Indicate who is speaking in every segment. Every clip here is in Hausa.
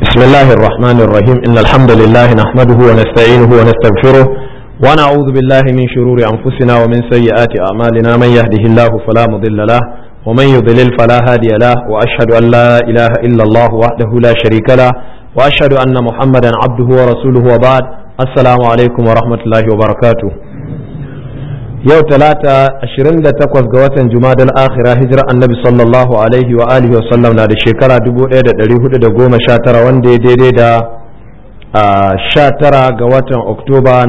Speaker 1: بسم الله الرحمن الرحيم إن الحمد لله نحمده ونستعينه ونستغفره ونعوذ بالله من شرور أنفسنا ومن سيئات أعمالنا من يهده الله فلا مضل له ومن يضلل فلا هادي له وأشهد أن لا إله إلا الله وحده لا شريك له وأشهد أن محمدا عبده ورسوله وبعد السلام عليكم ورحمة الله وبركاته yau talata 28 ga watan jumadal akhira hijira annabi sallallahu alaihi wa alihi wa sallam na da shekara 1419 wanda ya daidai da 19 ga watan oktoba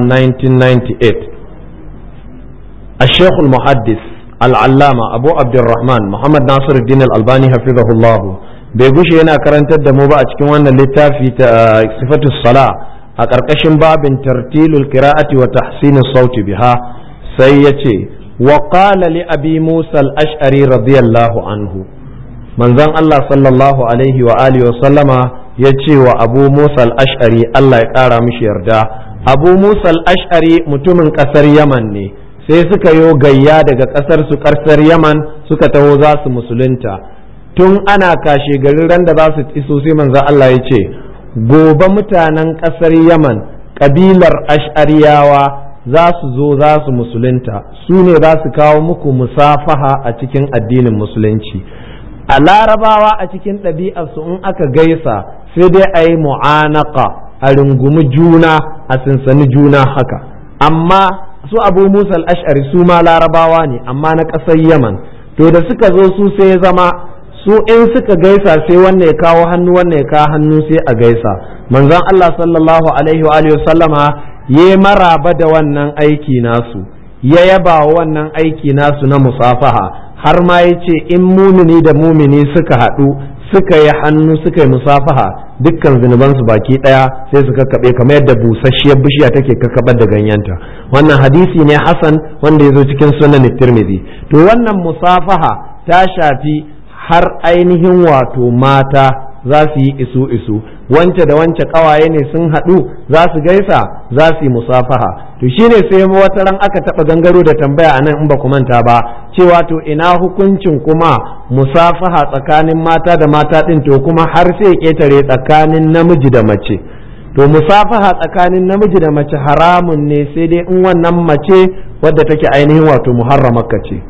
Speaker 1: 1998 الشيخ المحدث العلامة أبو عبد الرحمن محمد ناصر الدين الألباني حفظه الله bai gushe yana karantar da mu ba a cikin wannan littafi ta sifatu sala a ƙarƙashin babin tartilul qira'ati wa tahsinus sauti biha sai ya ce wa qala li abi musa al-ash'ari radiyallahu anhu manzon Allah sallallahu alaihi wa alihi wa sallama ya ce wa abu musa al-ash'ari Allah ya ƙara mishi yarda abu musa al-ash'ari mutumin ƙasar yaman ne sai suka yo gayya daga ƙasar su ƙasar yaman suka taho za su musulunta tun ana kashe garin ran da za su iso sai manzon Allah ya ce gobe mutanen ƙasar yaman ƙabilar ash'ariyawa za su zo za su musulunta su ne za su kawo muku musafaha a cikin addinin musulunci a larabawa a cikin ɗabi'arsu in aka gaisa sai dai a yi mu'anaka a rungumi juna a sinsani juna haka amma su abu musa al'ashari su ma larabawa ne amma na ƙasar yaman to da suka zo su sai zama su in suka gaisa sai wannan ya kawo hannu wannan ya kawo hannu sai a gaisa manzon Allah sallallahu alaihi wa alihi sallama ya maraba da wannan aiki nasu ya yaba wannan aiki nasu na musafaha har ma ya ce in mumini da mumini suka haɗu suka yi hannu suka yi musafaha dukkan zunubansu baki ɗaya sai su kakkaɓe kamar yadda busasshiyar bishiya take kakkaɓar da ganyenta wannan hadisi ne hasan wanda ya zo cikin sunan tirmidhi to wannan musafaha ta shafi har ainihin wato mata za su yi isu isu wance da wance kawaye ne sun haɗu za su gaisa za su yi musafaha to shine sai wata ran aka taɓa gangaro da tambaya anan in ba ku manta ba cewa to ina hukuncin kuma musafaha tsakanin mata da mata ɗin to kuma har sai ƙetare tsakanin namiji da mace to musafaha tsakanin namiji da mace haramun ne sai dai in wannan mace wadda take ainihin wato muharramarka ce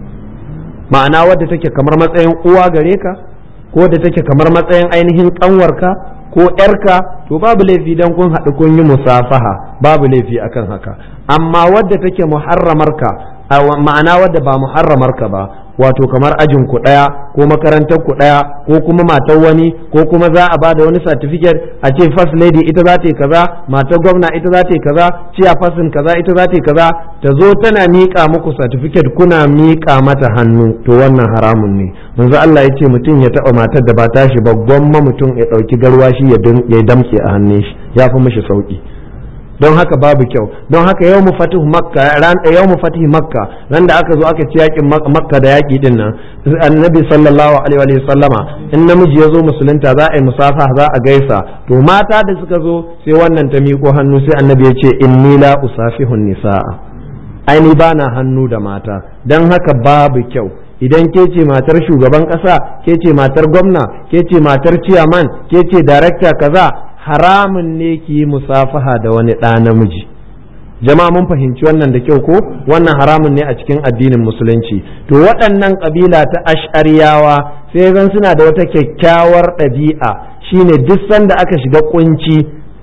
Speaker 1: ma'ana wadda take kamar matsayin uwa gare ka ko da take kamar matsayin ainihin kanwarka ko ‘yarka to babu laifi don kun haɗu kun yi musafaha babu laifi akan haka amma wadda take muharramarka ma'ana wadda ba muharramarka ba wato kamar ajin ku ɗaya ko makarantar ku ɗaya ko kuma matar wani ko kuma za a bada wani certificate a ce first lady ita za ta yi kaza matar gwamna ita za ta yi kaza ciya fasin kaza ita za ta yi kaza ta zo tana miƙa muku certificate kuna miƙa mata hannu to wannan haramun ne manzo Allah ya ce mutum ya taɓa matar da ba tashi ba gwamma mutum ya ɗauki garwashi ya damƙe a hannun shi ya fi mishi sauƙi don haka babu kyau don haka yau mu fatih makka ran yau mu fatih makka ran da aka zo aka ci yakin makka da yaki din nan annabi sallallahu alaihi wa sallama in namiji ya zo musulunta za a yi musafa za a gaisa to mata da suka zo sai wannan ta miƙo hannu sai annabi ya ce inni la usafihun nisaa aini bana hannu da mata don haka babu kyau idan ke ce matar shugaban ƙasa ke ce matar gwamna ke ce matar ciyaman ke ce darakta kaza haramun ne ki yi musafaha da wani ɗa namiji jama'a mun fahimci wannan da kyau ko wannan haramun ne a cikin addinin musulunci to waɗannan ƙabila ta ash'ariyawa sai zan suna da wata kyakkyawar ɗabi'a shine duk sanda aka shiga kunci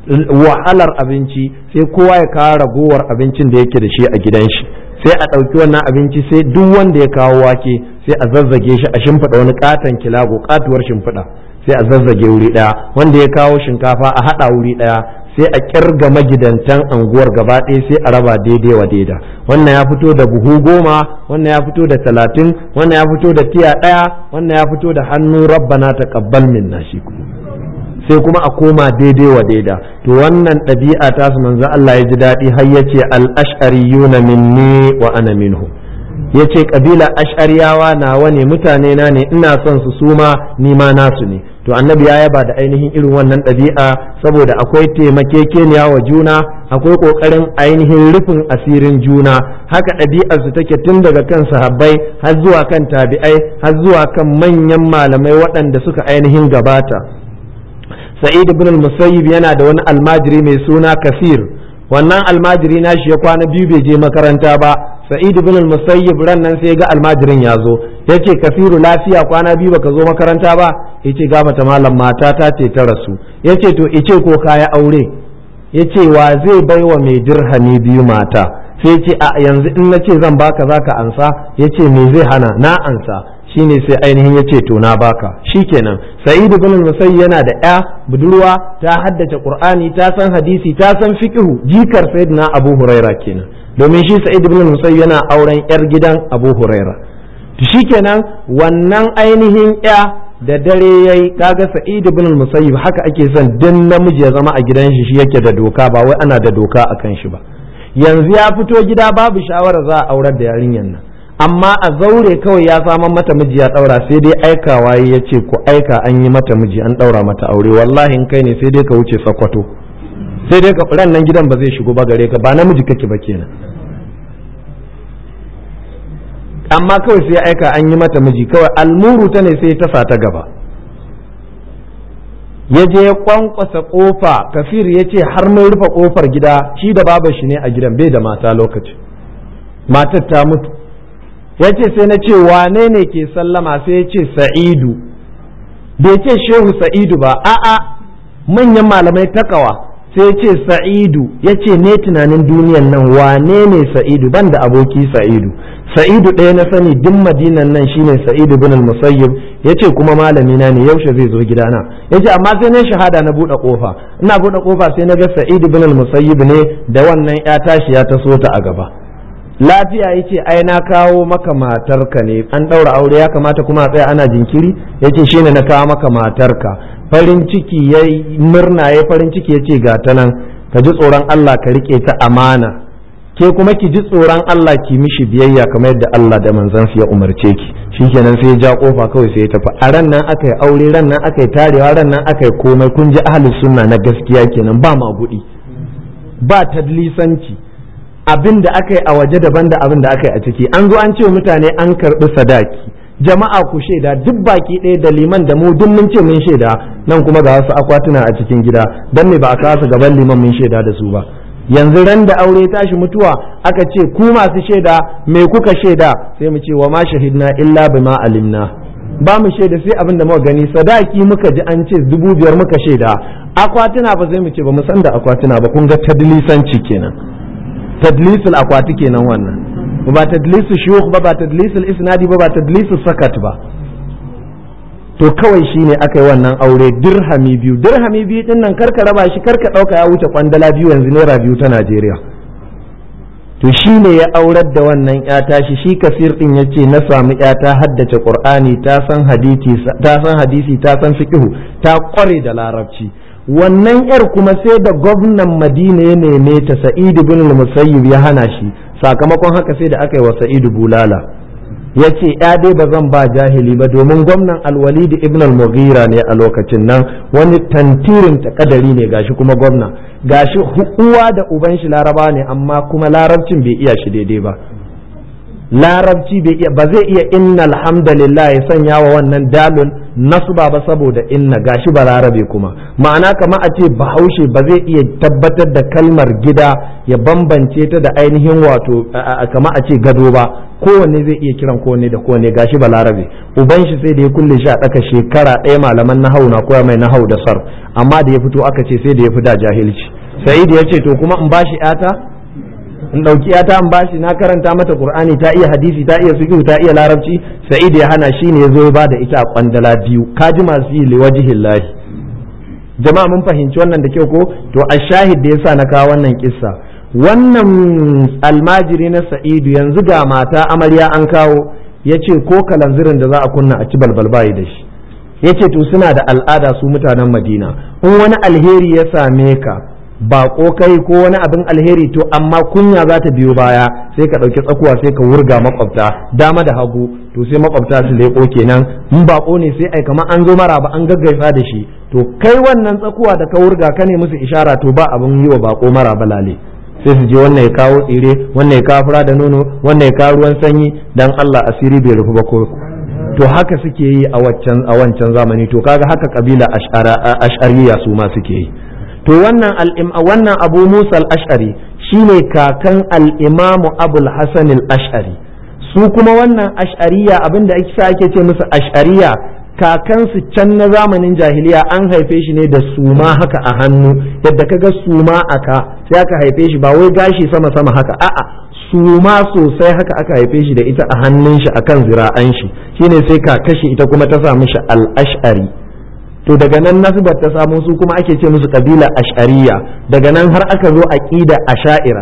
Speaker 1: wahalar abinci sai kowa ya kawo ragowar abincin da yake da shi a gidan shi sai a ɗauki wannan abinci sai duk wanda ya kawo wake sai a zazzage shi a shimfiɗa wani katon kilago katuwar shimfiɗa sai a zazzage wuri ɗaya wanda ya kawo shinkafa a haɗa wuri ɗaya sai a kirga magidantan anguwar gaba ɗaya sai a raba daidai wa daida wannan ya fito da buhu goma wannan ya fito da talatin wannan ya fito da tiya ɗaya wannan ya fito da hannu rabbana taqabbal minna shi kuma sai kuma a koma daidai wa daida to wannan ɗabi'a ta su manzo Allah ya ji daɗi har yace al-ash'ariyuna minni wa ana minhu yace kabila ash'ariyawa nawa ne mutane na ne ina son su suma ni ma nasu ne to annabi ya yaba da ainihin irin wannan ɗabi'a saboda akwai taimakekeniya wa juna akwai ƙoƙarin ainihin rufin asirin juna haka ɗabi'ar su take tun daga kan sahabbai har zuwa kan tabi'ai har zuwa kan manyan malamai waɗanda suka ainihin gabata sa'id ibn al-musayyib yana da wani almajiri mai suna kasir wannan almajiri na shi ya kwana biyu bai je makaranta ba sa'id ibn al-musayyib ran nan sai ga almajirin ya zo yace kasiru lafiya kwana biyu baka zo makaranta ba yace ga mata malam mata ta ce ta rasu yace to ice ko kaya aure yace wa zai baiwa mai dirhami biyu mata sai yace a yanzu in nace zan baka zaka ansa yace me zai hana na ansa shine sai ainihin ya ce to na baka shikenan sa'id ibn musayyib yana da ya budurwa ta haddace qur'ani ta san hadisi ta san fiqhu jikar sayyidina abu huraira kenan domin shi sa'id ibn musayyib yana auren yar gidan abu huraira to shikenan wannan ainihin ya da dare yayi kaga sa'id ibn musayyib haka ake son dan namiji ya zama a gidan shi shi yake da doka ba wai ana da doka akan shi ba yanzu ya fito gida babu shawara za a aurar da yarinyar nan amma a zaure kawai ya saman mata miji ya daura sai dai aikawa ya ce ku aika an yi mata miji an daura mata aure wallahi in kai ne sai dai ka wuce sakwato sai dai ka ran nan gidan ba zai shigo ba gare ka ba namiji kake ba kenan amma kawai sai aika an yi mata miji kawai almuru ta ne sai ta sa ta gaba ya je ya kwankwasa kofa kafir ya ce har mai rufe kofar gida shi da babar shi ne a gidan bai da mata lokaci matar ta mutu ya ce sai na ce wane ne ke sallama sai ya ce sa'idu bai ce shehu sa'idu ba a'a manyan malamai takawa sai ya ce sa'idu ya ce ne tunanin duniyan nan wane ne sa'idu ban da aboki sa'idu sa'idu ɗaya na sani duk madinan nan shine sa'idu bin al-musayyib ya ce kuma malami na ne yaushe zai zo gidana ya ce amma sai na shahada na buɗe ƙofa ina buɗe ƙofa sai na ga sa'idu bin al-musayyib ne da wannan ya tashi ya taso ta a gaba lafiya yace ai na kawo maka matarka ne an ɗaura aure ya kamata kuma a tsaya ana jinkiri yace shine na kawo maka matarka farin ciki ya murna ya farin ciki yace ga ta nan ka ji tsoron Allah ka rike ta amana ke kuma ki ji tsoron Allah ki mishi biyayya kamar yadda Allah da manzon ya umarce ki shikenan sai ya ja kofa kawai sai ya tafi a ran nan aka yi aure ran nan aka yi tarewa ran nan aka yi komai kun ji ahlus sunna na gaskiya kenan ba magudi ba tadlisanci abin da aka yi a waje daban da abin da aka yi a ciki an zo an ce mutane an karɓi sadaki jama'a ku shaida duk baki ɗaya da liman da mu duk mun ce mun shaida nan kuma ga wasu akwatuna a cikin gida dan me ba a kawo su gaban liman mun shaida da su ba yanzu ran da aure tashi mutuwa aka ce ku masu shaida me kuka shaida sai mu ce wa ma shahidna illa bima alimna ba mu shaida sai abin da muka gani sadaki muka ji an ce dubu biyar muka shaida akwatuna ba sai mu ce ba mu san da akwatuna ba kun ga tadlisanci kenan tadlisul akwati kenan wannan ba tadlisul shuyukh ba ba tadlisul isnadi ba ba tadlisul sakat ba to kawai shine aka yi wannan aure dirhami biyu dirhami biyu din nan karka raba shi karka dauka ya wuce kwandala biyu yanzu naira biyu ta Najeriya to shine ya aurar da wannan ya tashi shi kasir din yace na samu ya ta haddace qur'ani ta san hadisi ta san hadisi ta san fiqhu ta kware da larabci wannan yar kuma sai da gwamnan madina ya neme ta sa'idu bin musayyib ya hana shi sakamakon haka sai da aka yi wa sa'idu bulala ya ce ya dai ba zan ba jahili ba domin gwamnan alwalid ibn al-mughira ne a lokacin nan wani tantirin takadari ne gashi kuma gwamna gashi uwa da uban shi laraba ne amma kuma larabcin bai iya shi daidai ba larabci bai iya ba zai iya inna alhamdulillah ya sanya wa wannan dalun nasba ba saboda inna gashi ba larabe kuma ma'ana kama a ce bahaushe ba zai iya tabbatar da kalmar gida ya bambance ta da ainihin wato kama a ce gado ba kowanne zai iya kiran kowanne da kowanne gashi ba larabe uban shi sai da ya kulle shi a ɗaka shekara ɗaya malaman nahau na koya mai nahau da sar amma da ya fito aka ce sai da ya fi da jahilci sa'id ya ce to kuma in bashi 'yata in ɗauki ta in bashi na karanta mata qur'ani ta iya hadisi ta iya fiqh ta iya larabci sa'id ya hana shi ne yazo ya bada ita a kwandala biyu kaji masu yi liwajhillahi jama'a mun fahimci wannan da kyau ko to a shahid da yasa na kawo wannan kissa wannan almajiri na sa'idu yanzu ga mata amarya an kawo yace ko kalanzirin da za a kunna a ci balbal bayi da shi yace to suna da al'ada su mutanen madina in wani alheri ya same ka bako kai ko wani abin alheri to amma kunya za ta biyo baya sai ka ɗauki tsakuwa sai ka wurga makwabta dama da hagu to sai makwabta su leƙo kenan in bako ne sai ai kamar an zo mara ba an gaggaisa da shi to kai wannan tsakuwa da ka wurga ka ne musu ishara to ba abin yi wa bako mara balale sai su je wannan ya kawo tsire wannan ya kawo fura da nono wannan ya kawo ruwan sanyi dan Allah asiri bai rufu ba ko to haka suke yi a waccan a wancan zamani to kaga haka kabila ash'ariya su ma suke yi to wannan wannan abu musa al-ash'ari shine kakan al-imamu abul hasan al-ash'ari su kuma wannan ash'ariya abinda ake sa ake ce musu ash'ariya kakansu can na zamanin jahiliya an haife shi ne da suma haka a hannu yadda kaga suma aka sai aka haife shi ba wai gashi sama sama haka a'a suma sosai haka aka haife shi da ita a hannun shi akan zira'an shi shine sai kakashi ita kuma ta samu shi al-ash'ari to daga nan nasbar ta samu su kuma ake ce musu kabila ash'ariya daga nan har aka zo aqida asha'ira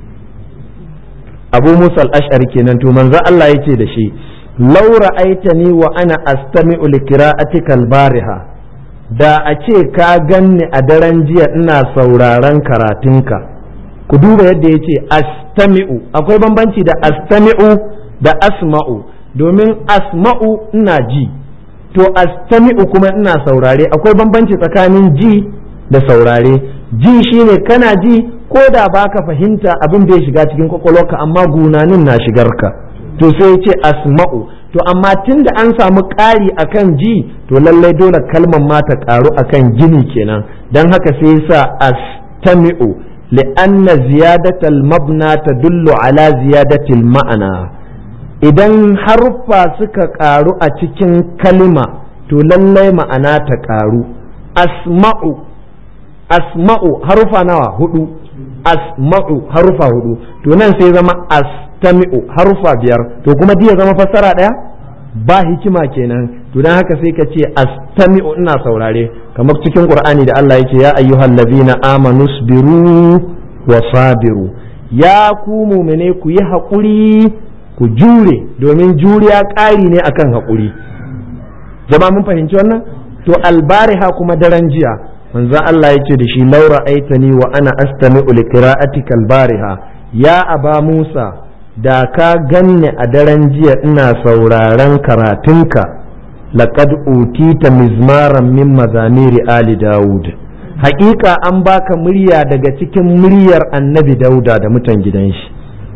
Speaker 1: abu musa al-ash'ari kenan to manzo Allah yake da shi law ra'aitani wa ana astami'u li qira'atika al-bariha da a ce ka ganni a daren jiya ina sauraron karatunka ku duba yadda yace astami'u akwai bambanci da astami'u da asma'u domin asma'u ina ji to astami'u kuma ina saurare akwai bambanci tsakanin ji da saurare ji shine kana ji ko da baka fahimta abin da ya shiga cikin kwakwalwarka amma gunanin na shigarka to sai ya ce asma'u to amma tun da an samu ƙari akan ji to lallai dole kalmar ma ta ƙaru akan gini kenan don haka sai ya sa astami'u li'anna ziyadatal mabna tadullu ala ziyadatil ma'ana idan haruffa suka ƙaru a cikin kalima to lallai ma'ana ta ƙaru asma'u asma'u harufa nawa hudu asma'u harufa hudu to nan sai zama astami'u harufa biyar to kuma diya zama fassara ɗaya ba hikima kenan to dan haka sai ka ce astami'u ina saurare kamar cikin qur'ani da Allah yake ya ayyuhal ladina amanu sabiru wa sabiru ya ku mu'mine ku yi haƙuri ku jure domin juriya ƙari ne akan haƙuri jama mun fahimci wannan to albariha kuma daren jiya manzo Allah yake da shi laura aitani wa ana astami'u li qira'atika albariha ya aba Musa da ka ganni a daren jiya ina sauraron karatunka laqad utita mizmaran min mazamiri ali daud haƙiƙa an baka murya daga cikin muryar annabi dauda da mutan gidan shi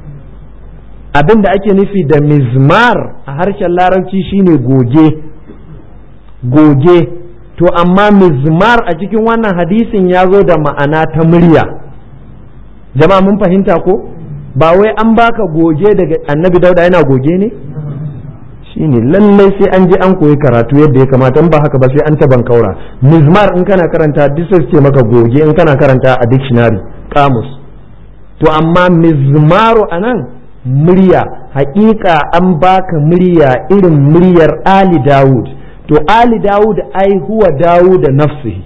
Speaker 1: abin da ake nufi da mizmar a harshen larabci shine goge goge to amma mizmar a cikin wannan hadisin ya zo da ma'ana ta murya jama'a mun fahimta ko ba wai an baka goge daga annabi dauda yana goge ne shine lallai sai an je an koyi karatu yadda ya kamata in ba haka ba sai an taban kaura mizmar in kana karanta duk ce maka goge in kana karanta a dictionary kamus to amma mizmaru anan murya hakika an baka murya irin muryar ali dawud to ali dawud ai huwa dawud da nafsihi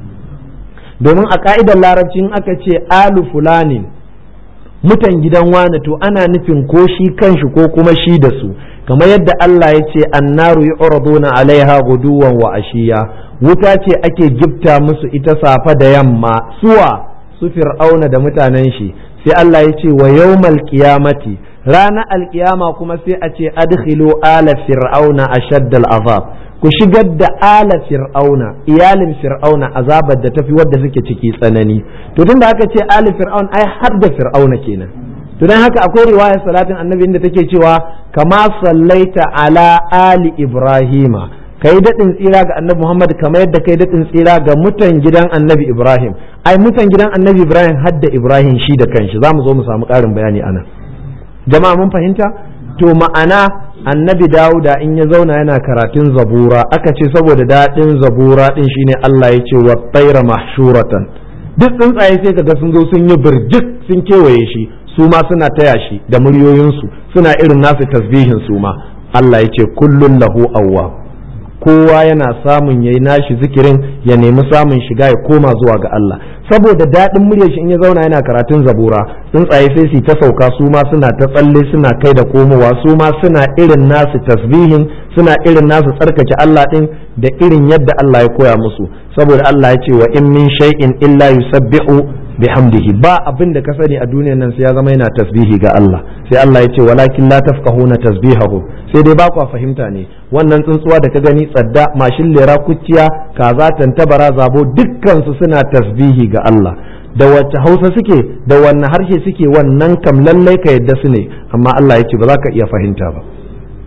Speaker 1: domin a ka'idar larabci in aka ce alu fulanin mutan gidan wane to ana nufin ko shi kanshi ko kuma shi da su kamar yadda Allah ya ce annaru yu'raduna alaiha guduwan wa ashiya wuta ce ake gifta musu ita safa da yamma suwa su fir'auna da mutanen shi sai Allah ya ce wa yawmal qiyamati ranar alkiyama kuma sai a ce adkhilu ala fir'auna ashaddal azab ku shigar da ala fir'auna iyalin fir'auna azabar da tafi wadda suke ciki tsanani to tunda aka ce ali fir'aun ai har da fir'auna kenan to dan haka akwai riwayar salatin annabi inda take cewa kama sallaita ala ali ibrahima kai daɗin tsira ga annabi muhammad kamar yadda kai daɗin tsira ga mutan gidan annabi ibrahim ai mutan gidan annabi ibrahim hadda ibrahim shi da kanshi za mu zo mu samu ƙarin bayani anan jama'a mun fahimta to ma'ana annabi dawuda in ya zauna yana karatun zabura aka ce saboda daɗin zabura ɗin shine Allah ya ce wa tsaira mahshuratan duk tsuntsaye sai kaga sun zo sun yi birjik sun kewaye shi su ma suna taya shi da muryoyinsu suna irin nasu tasbihin su ma Allah ya ce kullun lahu awwa kowa yana samun yayi nashi zikirin ya nemi samun shiga ya koma zuwa ga Allah saboda daɗin muryar shi in ya zauna yana karatun zabura tsuntsaye sai su ta sauka su ma suna ta tsalle suna kai da komowa su ma suna irin nasu tasbihin suna irin nasu tsarkake Allah din da irin yadda Allah ya koya musu saboda Allah ya ce wa in min shay'in illa yusabbihu bihamdihi ba abin da ka sani a duniyar nan sai ya zama yana tasbihi ga Allah sai Allah ya ce walakin la tafqahuna tasbihahu sai dai ba ku fahimta ne wannan tsuntsuwa da ka gani tsadda mashin lera kuciya kaza tantabara zabo dukkan su suna tasbihi ga Allah da wacce Hausa suke da wanne harshe suke wannan kam lallai ka yadda su ne amma Allah ya ce ba za ka iya fahimta ba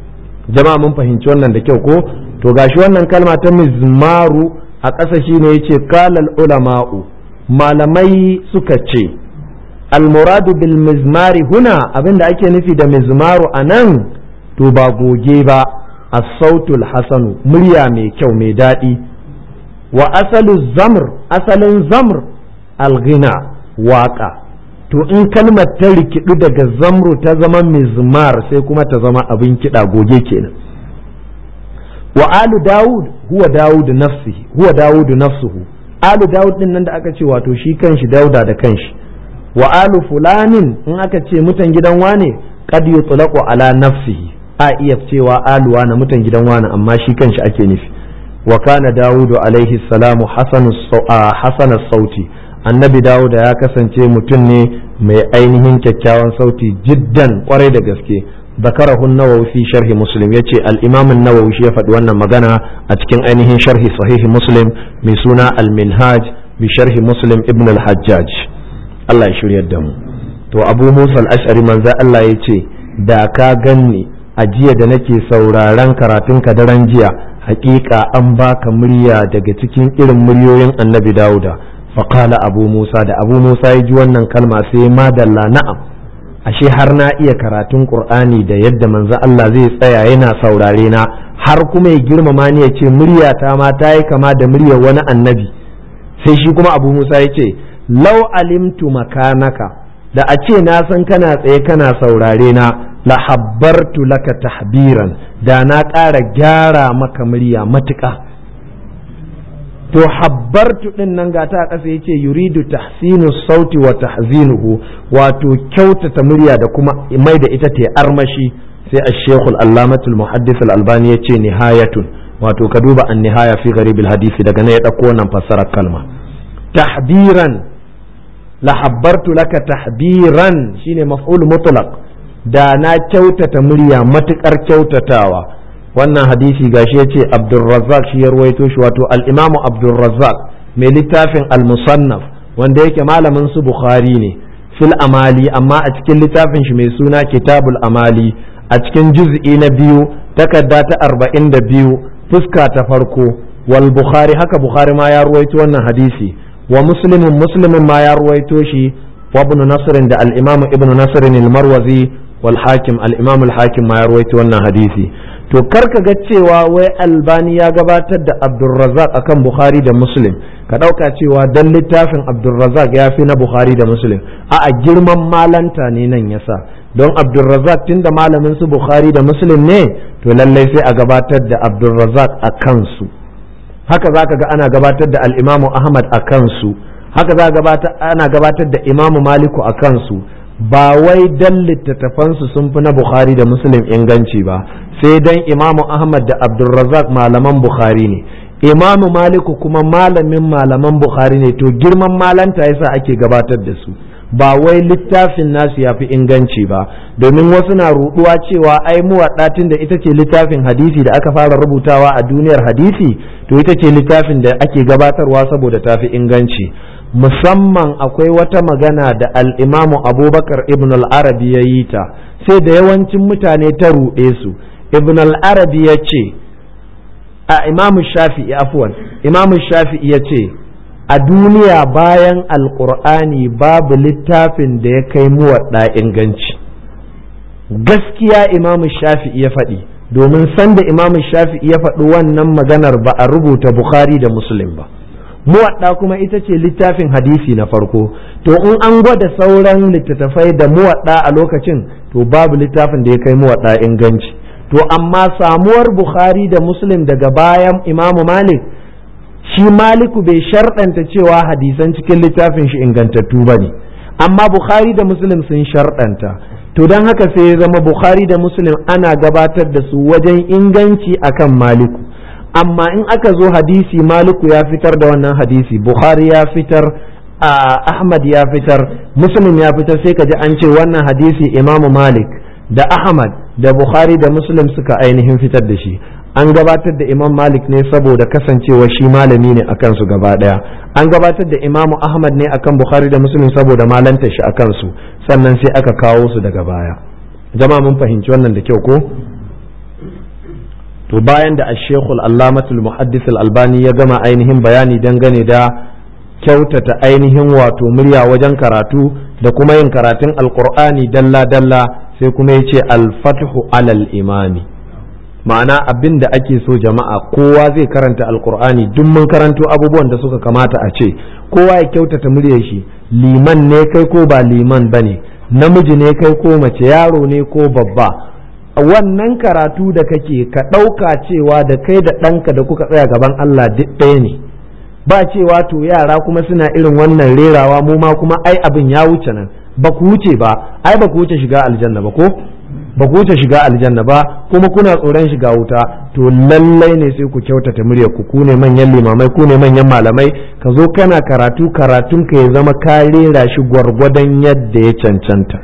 Speaker 1: jama'a mun fahimci wannan da kyau ko to gashi wannan kalma ta mizmaru a ƙasa shine yace kalal ulama'u malamai suka ce almuradu bil mizmari huna abinda ake nufi da mizmaru anan to ba goge ba as-sautul hasanu murya mai kyau mai daɗi wa asalu zamr asalin zamr alghina waka to in kalmar ta rikidu daga zamru ta zama mizmar sai kuma ta zama abin kiɗa goge kenan wa alu dawud huwa dawud nafsihi huwa dawud nafsuhu alu dawud din nan da aka ce wato shi kanshi dauda da kanshi wa alu fulanin in aka ce mutan gidan wane qad yutlaqu ala nafsihi a iya cewa aluwa na mutan gidan wane amma shi kanshi ake nufi wa kana dawudu alaihi salamu hasana sauti annabi dawuda ya kasance mutum ne mai ainihin kyakkyawan sauti jiddan kwarai da gaske ذكره النووي في شرح مسلم يتي الإمام النووي شيء فدوانا مغانا أتكين أينه شرح صحيح مسلم مسونا المنهاج بشرح مسلم ابن الحجاج الله يشير يدهم تو أبو موسى الأشعري من ذا الله يتي da ka ganni a jiya da nake sauraron karatunka daren jiya hakika an baka murya daga cikin irin muryoyin annabi dauda faƙala abu musa da abu musa ya ji wannan kalma sai madalla na'am ashe har na iya karatun qur'ani da yadda manzo Allah zai tsaya yana saurare na har kuma ya girmama ni ya ce muryata ma ta yi kama da muryar wani annabi sai shi kuma abu musa ya ce lau alimtu makanaka da a ce na san kana tsaye kana saurare na la habbartu laka tahbiran da na ƙara gyara maka murya matuƙa to habbartu din nan ga ta ƙasa yace yuridu tahsinu sauti wa tahzinuhu wato kyautata murya da kuma mai da ita ta armashi sai ash-shaykh al-allamatu al-muhaddis al-albani yace nihayatun wato ka duba an-nihaya fi gharib al-hadisi daga ne ya dauko wannan fassarar kalma tahbiran la habbartu laka tahbiran shine maf'ul mutlaq da na kyautata murya matukar kyautatawa wannan hadisi gashi yace Abdulrazzaq shi ya ruwaito shi wato al-Imam Abdulrazzaq mai littafin al-Musannaf wanda yake malamin su Bukhari ne fil amali amma a cikin littafin shi mai suna Kitabul Amali a cikin juz'i na biyu takarda ta arba'in da biyu fuska ta farko wal Bukhari haka Bukhari ma ya ruwaito wannan hadisi wa muslimin muslimin ma ya ruwaito shi wa ibn Nasr da al-Imam Ibn Nasr al-Marwazi wal Hakim al-Imam al-Hakim ma ya ruwaito wannan hadisi to karka ga cewa wai albani ya gabatar da abdulrazak akan bukhari da muslim ka ɗauka cewa dan littafin abdulrazak ya fi na bukhari da muslim a a girman malanta ne nan yasa don abdulrazak tun da malamin su bukhari da muslim ne to lallai sai a gabatar da abdulrazak a kansu haka za ka ga ana gabatar da al'imamu ahmad a kansu haka za ana gabatar da imamu maliku a kansu ba wai dan littattafansu sun fi na bukhari da muslim inganci ba sai dan imamu ahmad da abdulrazak malaman bukhari ne imamu maliku kuma malamin malaman bukhari ne to girman malanta yasa ake gabatar da su ba wai littafin nasu ya fi inganci ba domin wasu na ruduwa cewa ai muwaddatin da ita ce littafin hadisi da aka fara rubutawa a duniyar hadisi to ita ce littafin da ake gabatarwa saboda ta fi inganci musamman akwai wata magana da al'imamu abubakar ibn al-arabi ya yi ta sai da yawancin mutane ta ruɗe su ibn al-arabi ya ce a imamu shafi'i afuwan imamu shafi'i ya ce a duniya bayan alƙur'ani babu littafin da ya kai muwaɗa inganci gaskiya imamu shafi'i ya faɗi domin sanda imamu shafi'i ya faɗi wannan maganar ba a rubuta bukhari da muslim ba muwadda kuma ita ce littafin hadisi na farko to in an gwada sauran littattafai da muwadda a lokacin to babu littafin da ya kai muwadda inganci to amma samuwar bukhari da muslim daga bayan imamu malik shi maliku bai sharɗanta cewa hadisan cikin littafin shi ingantattu ba ne amma bukhari da muslim sun sharɗanta to don haka sai ya zama bukhari da muslim ana gabatar da su wajen inganci akan maliku amma in aka zo hadisi maliku ya fitar da wannan hadisi bukhari ya fitar ahmad ya fitar muslim ya fitar sai ka ji an ce wannan hadisi imamu malik da ahmad da bukhari da muslim suka ainihin fitar da shi an gabatar da imam malik ne saboda kasancewa shi malami ne akan su gaba daya an gabatar da imamu ahmad ne akan bukhari da muslim saboda malanta shi akan su sannan sai aka kawo su daga baya jama'a mun fahimci wannan da kyau ko to bayan da ashekul allamatul muhaddis albani ya gama ainihin bayani dangane da kyautata ainihin wato murya wajen karatu da kuma yin karatun alkur'ani dalla-dalla sai kuma ya ce alfathu alal imami ma'ana abin da ake so jama'a kowa zai karanta alkur'ani duk mun karanto abubuwan da suka kamata a ce kowa ya kyautata muryar shi liman ne kai ko ba liman ba ne namiji ne kai ko mace yaro ne ko babba wannan karatu da kake ka ɗauka cewa da kai da ɗanka da kuka tsaya gaban Allah duk ɗaya ne ba cewa to yara kuma suna irin wannan rerawa mu ma kuma ai abin ya wuce nan ba ku wuce ba ai ba ku wuce shiga aljanna ba ko ba ku wuce shiga aljanna ba kuma kuna tsoron shiga wuta to lallai ne sai ku kyautata muryar ku ku ne manyan limamai ku ne manyan malamai ka zo kana karatu karatun ka ya zama ka rera shi gwargwadon yadda ya cancanta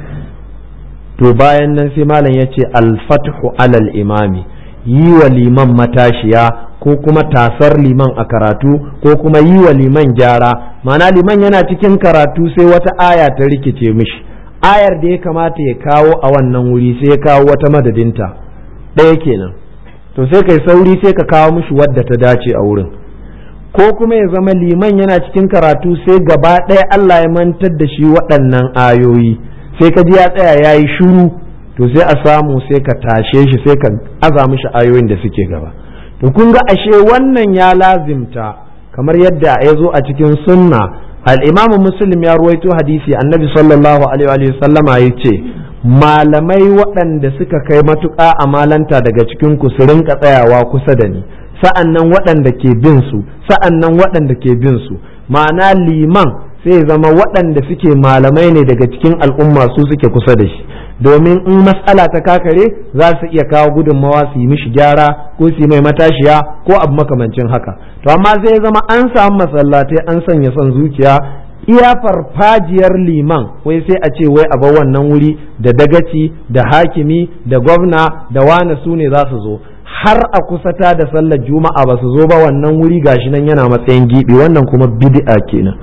Speaker 1: to bayan nan sai malam ya ce alfathu alal imami yi wa liman matashiya ko kuma tasar liman a karatu ko kuma yi wa liman gyara mana liman yana cikin karatu sai wata aya ta rikice mishi ayar da ya kamata ya kawo a wannan wuri sai ya kawo wata madadinta ɗaya kenan to sai kai sauri sai ka kawo mishi wadda ta dace a wurin ko kuma ya zama liman yana cikin karatu sai gaba ɗaya Allah ya mantar da shi waɗannan ayoyi sai ka ji ya tsaya ya yi shuru to sai a samu sai ka tashe shi sai ka aza mishi ayoyin da suke gaba to kun ga ashe wannan ya lazimta kamar yadda ya zo a cikin sunna al'imamu muslim ya ruwaito hadisi annabi sallallahu alaihi wa sallama ya ce malamai waɗanda suka kai matuƙa a malanta daga cikin ku su rinka tsayawa kusa da ni sa'an nan waɗanda ke bin su sa'an nan waɗanda ke bin su ma'ana liman sai zama waɗanda suke malamai ne daga cikin al'umma su suke kusa da shi domin in matsala ta kakare za su iya kawo gudunmawa su yi mishi gyara ko su yi mai matashiya ko abu makamancin haka to amma zai zama an samu masallatai an sanya son zuciya iya farfajiyar liman wai sai a ce wai a bar wannan wuri da dagaci da hakimi da gwamna da wane su ne za su zo har a kusata da sallar juma'a ba su zo ba wannan wuri gashi nan yana matsayin gibi wannan kuma bid'a kenan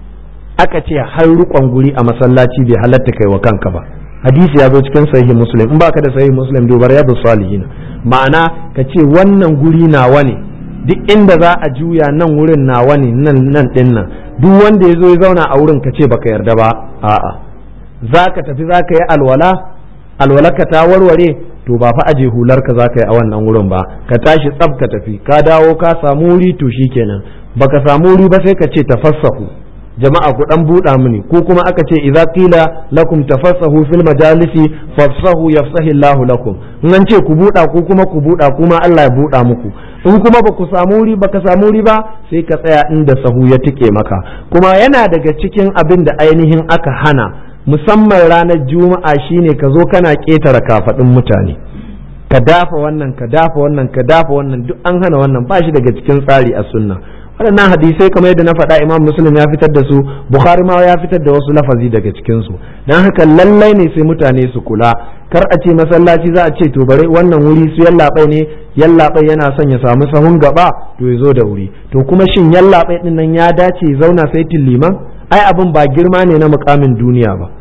Speaker 1: aka ce har rukon guri a masallaci bai halatta kai wa kanka ba hadisi ya zo cikin sahihi muslim in baka da sahihi muslim dubar ya salihin ma'ana ka ce wannan guri nawa ne duk inda za a juya nan wurin nawa ne nan nan din nan duk wanda ya zo ya zauna a wurin ka ce baka yarda ba a'a za ka tafi za ka yi alwala alwala ka ta warware to ba fa aje hular ka za ka yi a wannan wurin ba ka tashi tsab ka tafi ka dawo ka samu wuri to shikenan baka samu wuri ba sai ka ce tafassahu jama'a ku dan buɗa mini ko kuma aka ce idza qila lakum tafassahu fil majalisi fafsahu yafsahu Allahu lakum in an ce ku buɗa ku kuma ku buɗa kuma Allah ya buɗa muku in kuma ba ku samu wuri ba ka samu wuri ba sai ka tsaya inda sahu ya tike maka kuma yana daga cikin abin da ainihin aka hana musamman ranar juma'a shine ka zo kana ƙetare kafaɗin mutane ka dafa wannan ka dafa wannan ka dafa wannan duk an hana wannan ba shi daga cikin tsari a sunna waɗannan hadisai kamar yadda na faɗa imam muslim ya fitar da su bukhari ma ya fitar da wasu lafazi daga cikin su dan haka lallai ne sai mutane su kula kar a ce masallaci za a ce to bare wannan wuri su yallaɓai ne yallaɓai yana son ya samu sahun gaba to ya zo da wuri to kuma shin yallaɓai din nan ya dace zauna sai liman ai abin ba girma ne na mukamin duniya ba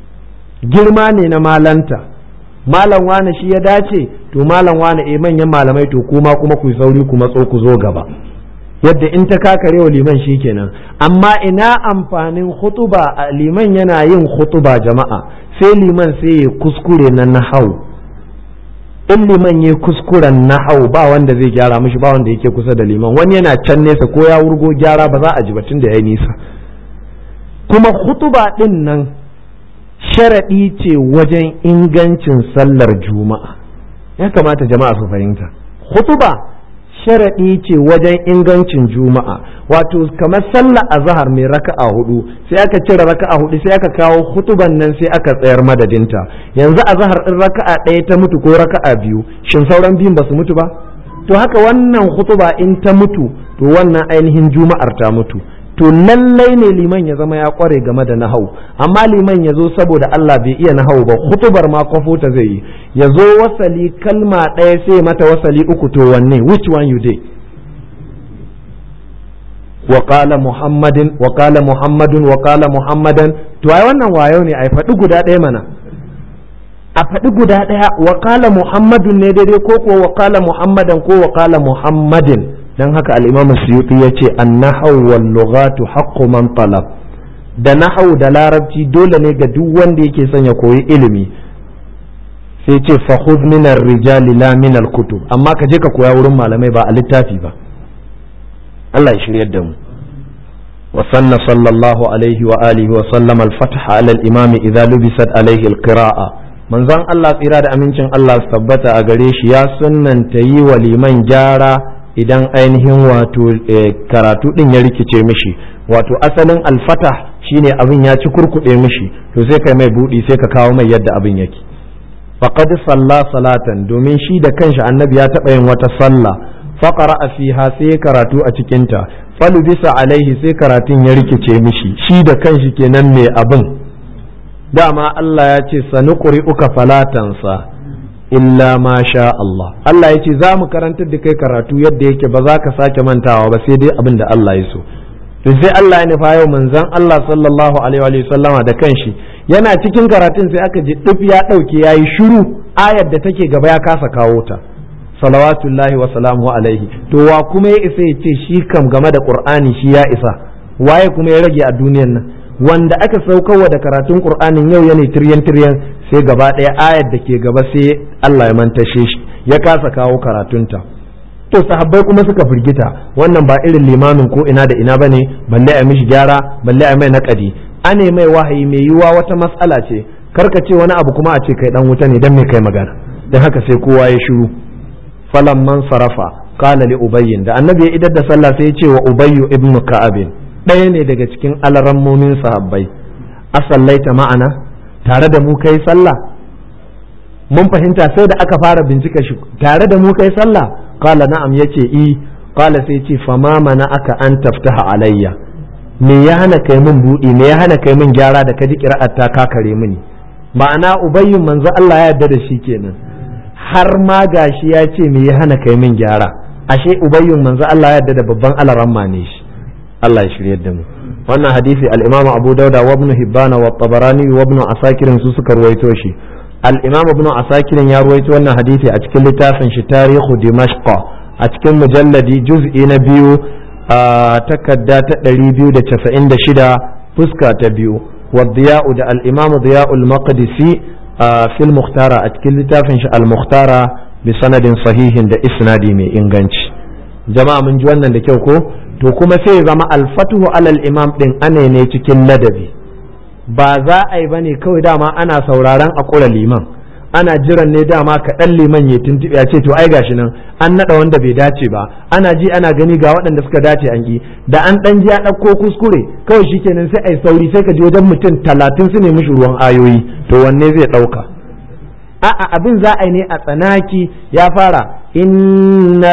Speaker 1: girma ne na malanta malam wane shi ya dace to malam wane eh manyan malamai to kuma kuma ku sauri ku matso ku zo gaba yadda in ta kakare wa liman shi kenan amma ina amfanin hutuba a liman yana yin hutuba jama'a sai liman sai ya kuskure na nahau in liman ya kuskuren nahau ba wanda zai gyara mishi ba wanda yake kusa da liman wani yana can nesa ko ya wurgo gyara ba za a ji batun da ya nisa kuma hutuba din nan sharaɗi ce wajen ingancin sallar juma'a ya kamata jama'a su fahimta hutuba sharaɗi ce wajen ingancin juma'a wato kamar sallah azhar mai raka'a hudu sai aka cire raka'a hudu sai aka kawo hutuban nan sai aka tsayar madadinta yanzu azhar din raka'a ɗaya ta mutu ko raka'a biyu shin sauran biyun ba su mutu ba to haka wannan hutuba in ta mutu to wannan ainihin juma'ar ta mutu to lallai ne liman ya zama ya kware game da nahau amma liman ya zo saboda Allah bai iya nahau ba hutubar ma kwafo ta zai yi ya zo wasali kalma ɗaya sai mata wasali uku to wanne which one you did وقال محمد وقال محمد وقال محمدا to ai wannan wayo ne ai faɗi guda ɗaya mana a faɗi guda ɗaya wa qala muhammadun ne daidai ko ko wa qala muhammadan ko wa qala muhammadin dan haka al-imam suyuti yace an-nahwu wal lughatu haqqu man talab da nahwu da larabci dole ne ga duk wanda yake son ya koyi ilimi sai ce fa khudh min ar-rijali la min al-kutub amma ka je ka koya wurin malamai ba a littafi ba Allah ya shiryar da mu وسن صلى الله عليه وآله وسلم الفتح على الإمام إذا لبست عليه القراءة من زان الله tsira da amincin Allah su tabbata a gare shi ya sunnanta yi wa liman gyara idan ainihin wato karatu din ya rikice mishi wato asalin alfatah shine abin ya ci kurkuɗe mishi to sai kai mai buɗi sai ka kawo mai yadda abin yake faqad salla salatan domin shi da kanshi annabi ya taɓa yin wata sallah faqara fiha sai karatu a cikinta falu bisa alaihi sai karatun ya rikice mishi shi da kanshi kenan mai abin dama Allah ya ce sani uka falatansa illa ma sha Allah Allah ya ce za mu karantar da kai karatu yadda yake ba za ka sake mantawa ba sai dai abin da Allah ya so to sai Allah ya nufa yau manzon Allah sallallahu alaihi wa sallama da kanshi yana cikin karatun sai aka ji duk ya dauke yayi shiru ayar da take gaba ya kasa kawo ta salawatullahi wa salamu alaihi to wa kuma ya isa ya ce shi kam game da qur'ani shi ya isa waye kuma ya rage a duniyan nan wanda aka saukarwa da karatun qur'anin yau yana tiryan tiryan sai gaba ɗaya ayar da ke gaba sai Allah ya mantashe shi ya kasa kawo karatunta to sahabbai kuma suka firgita wannan ba irin limamin ko ina da ina bane balle a mishi gyara balle a mai naƙadi ane mai wahayi mai yiwuwa wata matsala ce karka ce wani abu kuma a ce kai dan wuta ne dan me kai magana dan haka sai kowa ya shiru falamman sarafa kala li ubayyin da annabi ya idar da sallah sai ya ce wa ubayyu ibn ka'ab ɗaya ne daga cikin alarammomin sahabbai asallaita ma'ana tare da mu kai sallah mun fahimta sai da aka fara bincika shi tare da mu kai sallah kala na'am yace i kala sai ce fama mana aka an taftaha alayya me ya hana kai min buɗi me ya hana kai min gyara da kaji kira'ar ta kakare mini ma'ana ubayyun manzo Allah ya yarda da shi kenan har ma gashi ya ce me ya hana kai min gyara ashe ubayyun manzo Allah ya yarda da babban alaramma ne shi Allah ya shiryar da mu wannan hadisi al-Imam Abu Dawud wa Ibn Hibban wa Tabarani wa Ibn Asakir su suka ruwaito shi al-Imam Ibn Asakir ya ruwaito wannan hadisi a cikin littafin shi Tarihu Dimashq a cikin mujalladi juz'i na biyu a takadda ta 296 fuska ta biyu wa Diya'u da al-Imam Diya'u al-Maqdisi في المختارة أتكل لتافن المختارة بسند صحيح da isnadi mai inganci jama'a mun ji wannan da kyau ko to kuma sai zama alfatuhu alal imam din ane ne cikin ladabi ba za a yi bane kawai dama ana sauraron a kura liman ana jiran ne dama kaɗan liman ya tuntuɓe ya ce to ai gashi nan an naɗa wanda bai dace ba ana ji ana gani ga waɗanda suka dace an ki da an ɗan ji ya ɗauko kuskure kawai shikenan sai ai sauri sai ka ji wajen mutum talatin su ne mishi ruwan ayoyi to wanne zai ɗauka a'a abin za a yi ne a tsanaki ya fara inna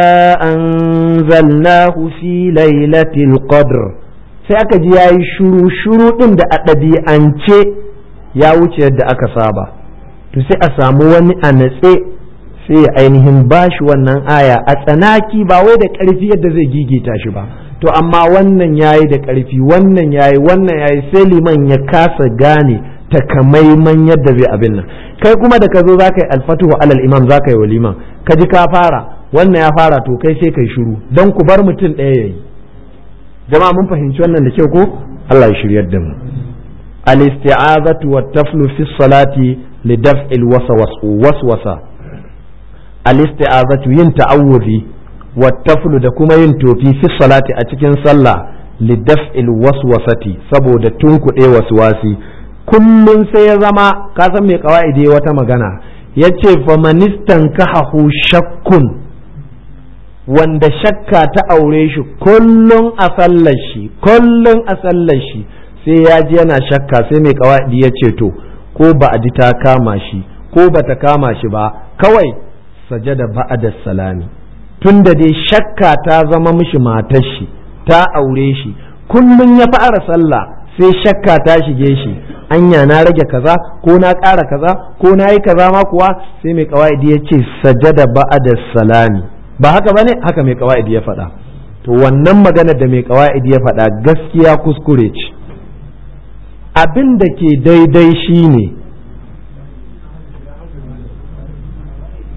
Speaker 1: anzalnahu fi lailatul qadr sai aka ji yayi shuru shuru din da a ɗabi'ance ya wuce yadda aka saba to sai a samu wani a natse sai ya ainihin bashi wannan aya a tsanaki ba wai da ƙarfi yadda zai gigita shi ba to amma wannan yayi da ƙarfi wannan yayi wannan yayi sai liman ya kasa gane takamaiman yadda zai abin nan kai kuma da ka zo za ka yi alfatuhu alal imam za ka yi wa liman ka ji ka fara wannan ya fara to kai sai kai shiru don ku bar mutum ɗaya ya yi jama'a mun fahimci wannan da kyau ko Allah ya shiryar da mu al-isti'azatu wa taflu fi salati li daf'il waswasa al-isti'azatu yin ta'awudhi wa taflu da kuma yin tofi fi salati a cikin sallah li daf'il waswasati saboda tunkuɗe waswasi kullum sai ya zama ka san mai kawa'idi wata magana ya ce famanistan kahahu shakkun wanda shakka ta aure shi kullum a sallar shi kullum a sallar shi sai ya ji yana shakka sai mai kawa'idi ya ce to ko ba a ji ta kama shi ko ba ta kama shi ba kawai sajada ba'ada salami tunda dai shakka ta zama mishi matar shi ta aure shi kullum ya fara sallah sai shakka ta shige shi anya na rage kaza ko na ƙara kaza ko na yi kaza ma kuwa sai mai kawaidi ya ce sajada ba'da salami ba haka bane haka mai kawaidi ya faɗa to wannan magana da mai kawaidi ya faɗa gaskiya kuskure ce abin da ke daidai shine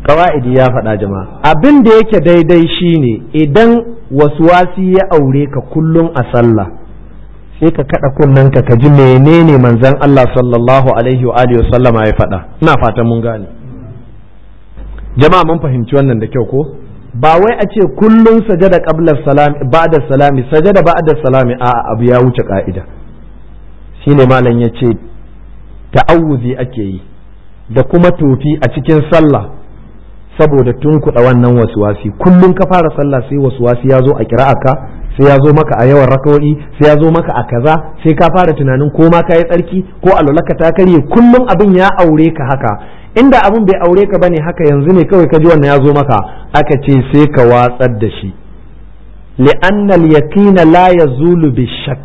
Speaker 1: kawa'idi ya faɗa jama'a abin da yake daidai shine idan wasi ya aure ka kullum a sallah sai ka kada kunnanka ka ji menene manzon Allah sallallahu alaihi wa alihi sallama ya faɗa ina fatan mun gane jama'a mun fahimci wannan da kyau ko ba wai a ce kullum sajada qabla salami ba'da salami sajada ba'da salami a abu ya wuce ka'ida shine malam yace ta'awuzi ake yi da kuma tofi a cikin sallah saboda tunkuɗa wannan wasuwasi kullum ka fara sallah sai wasuwasi ya zo a kira'aka sai ya zo maka a yawan rakawo'i sai ya zo maka a kaza sai ka fara tunanin ko ma ka yi tsarki ko alwalaka ta karye kullum abin ya aure ka haka inda abin bai aure ka bane haka yanzu ne kawai ka ji wannan ya zo maka aka ce sai ka watsar da shi li'anna al-yaqina la yazulu bi-shakk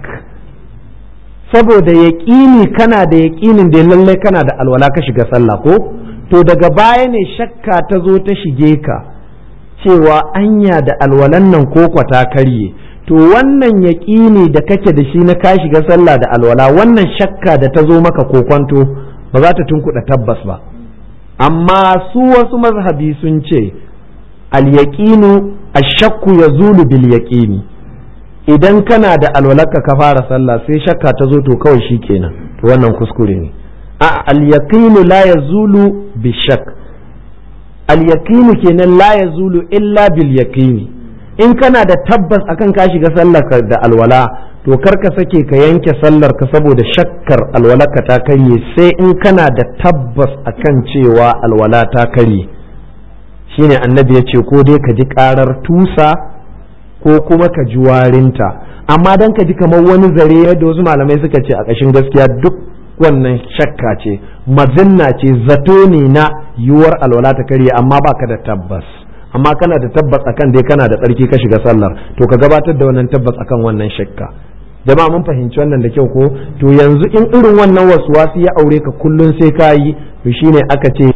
Speaker 1: saboda yaƙini kana da yaƙinin da lallai kana da alwala ka shiga sallah ko to daga baya ne shakka ta zo ta shige ka cewa anya da alwalan nan ko ta karye to wannan yaƙini da kake da shi na ka shiga sallah da alwala wannan shakka da ta zo maka kokwanto ba za ta tunkuɗa tabbas ba amma su wasu mazhabi sun ce al-yaqinu ash-shakku yazulu bil yaqini idan kana da alwalarka ka fara sallah sai shakka ta zo to kawai shikenan to wannan kuskure ne a al-yaqinu la yazulu bi shak al-yaqinu kenan la yazulu illa bil yaqini in kana da tabbas akan ka shiga sallar ka da alwala to kar ka sake ka yanke sallar ka saboda shakkar alwalarka ta karye sai in kana da tabbas akan cewa alwala ta karye shine annabi ya ce ko dai ka ji karar tusa ko kuma ka ji warinta amma dan ka ji kamar wani zare yadda wasu malamai suka ce a ƙashin gaskiya duk wannan shakka ce mazinna ce zato ne na yiwuwar alwala ta karye amma baka da tabbas amma kana da tabbas akan dai kana da tsarki ka shiga sallar to ka gabatar da wannan tabbas akan wannan shakka jama'a mun fahimci wannan da kyau ko to yanzu in irin wannan waswasi ya aure ka kullun sai ka yi to shine aka ce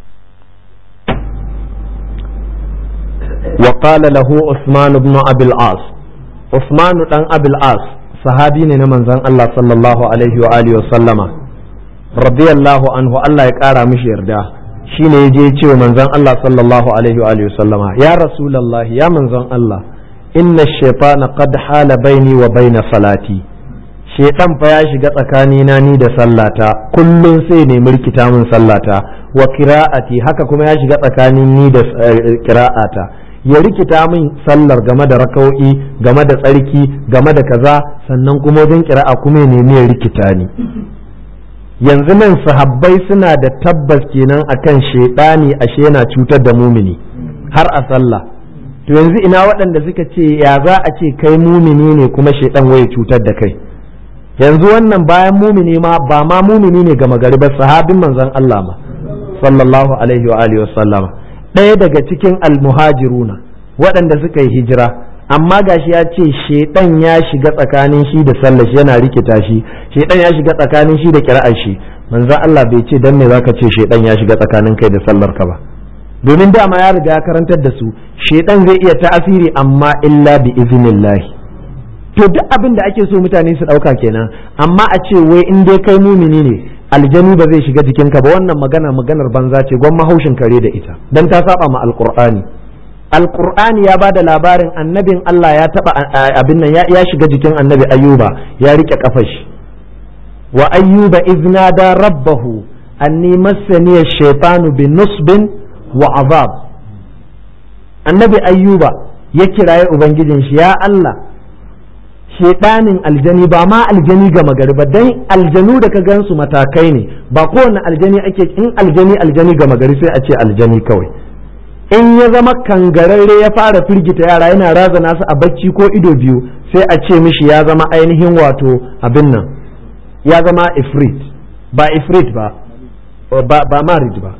Speaker 1: وقال له عثمان بن أبي العاص عثمان بن أبي العاص صحابي ne na manzon Allah sallallahu alaihi wa alihi wa sallama radiyallahu anhu Allah ya kara mishi yarda shine yaje ya ce wa manzon Allah sallallahu alaihi wa alihi wa sallama ya rasulullah ya manzon Allah inna shaytana qad hala baini wa baina salati shaytan fa ya shiga tsakanina ni da sallata kullun sai ne murkita min sallata wa qira'ati haka kuma ya shiga tsakanin ni da qira'ata ya rikita min sallar game da raka'o'i game da tsarki game da kaza sannan kuma wajen kira'a kuma ya nemi ya rikita ni yanzu nan sahabbai suna da tabbas kenan akan shaidani ashe yana cutar da mumini har a sallah to yanzu ina waɗanda suka ce ya za a ce kai mumini ne kuma shaidan waye cutar da kai yanzu wannan bayan mumini ma ba ma mumini ne gama gari ba sahabin manzon Allah ma sallallahu alaihi wa alihi wa sallama ɗaya daga cikin almuhajiruna waɗanda suka yi hijira amma gashi ya ce shaidan ya shiga tsakanin shi da sallar shi yana rikita shi shaidan ya shiga tsakanin shi da kira'ar shi manzo Allah bai ce dan me zaka ce shaidan ya shiga tsakanin kai da sallar ka ba domin dama ya riga ya karantar da su shaidan zai iya ta'asiri amma illa bi iznillah to duk abin da ake so mutane su ɗauka kenan amma a ce wai in dai kai mumini ne aljani ba zai shiga jikinka ba wannan magana maganar banza ce gwan mahaushin kare da ita dan ta saba ma alqur'ani alqur'ani ya bada labarin annabin Allah ya taba abin nan ya shiga jikin annabi ayyuba ya rike kafar shi wa ayyuba iznada rabbahu anni massani ash-shaytanu bi nusbin wa azab annabi ayyuba ya kiraye ubangijin shi ya Allah shedanin aljani ba ma aljani gama gari ba dan aljanu da ka gansu matakai ne ba kowane aljani ake in aljani aljani gama gari sai a ce aljani kawai in ya zama kangararre ya fara firgita yara yana razana su a bacci ko ido biyu sai a ce mishi ya zama ainihin wato abin nan ya zama ifrit ba ifrit ba ba marid ba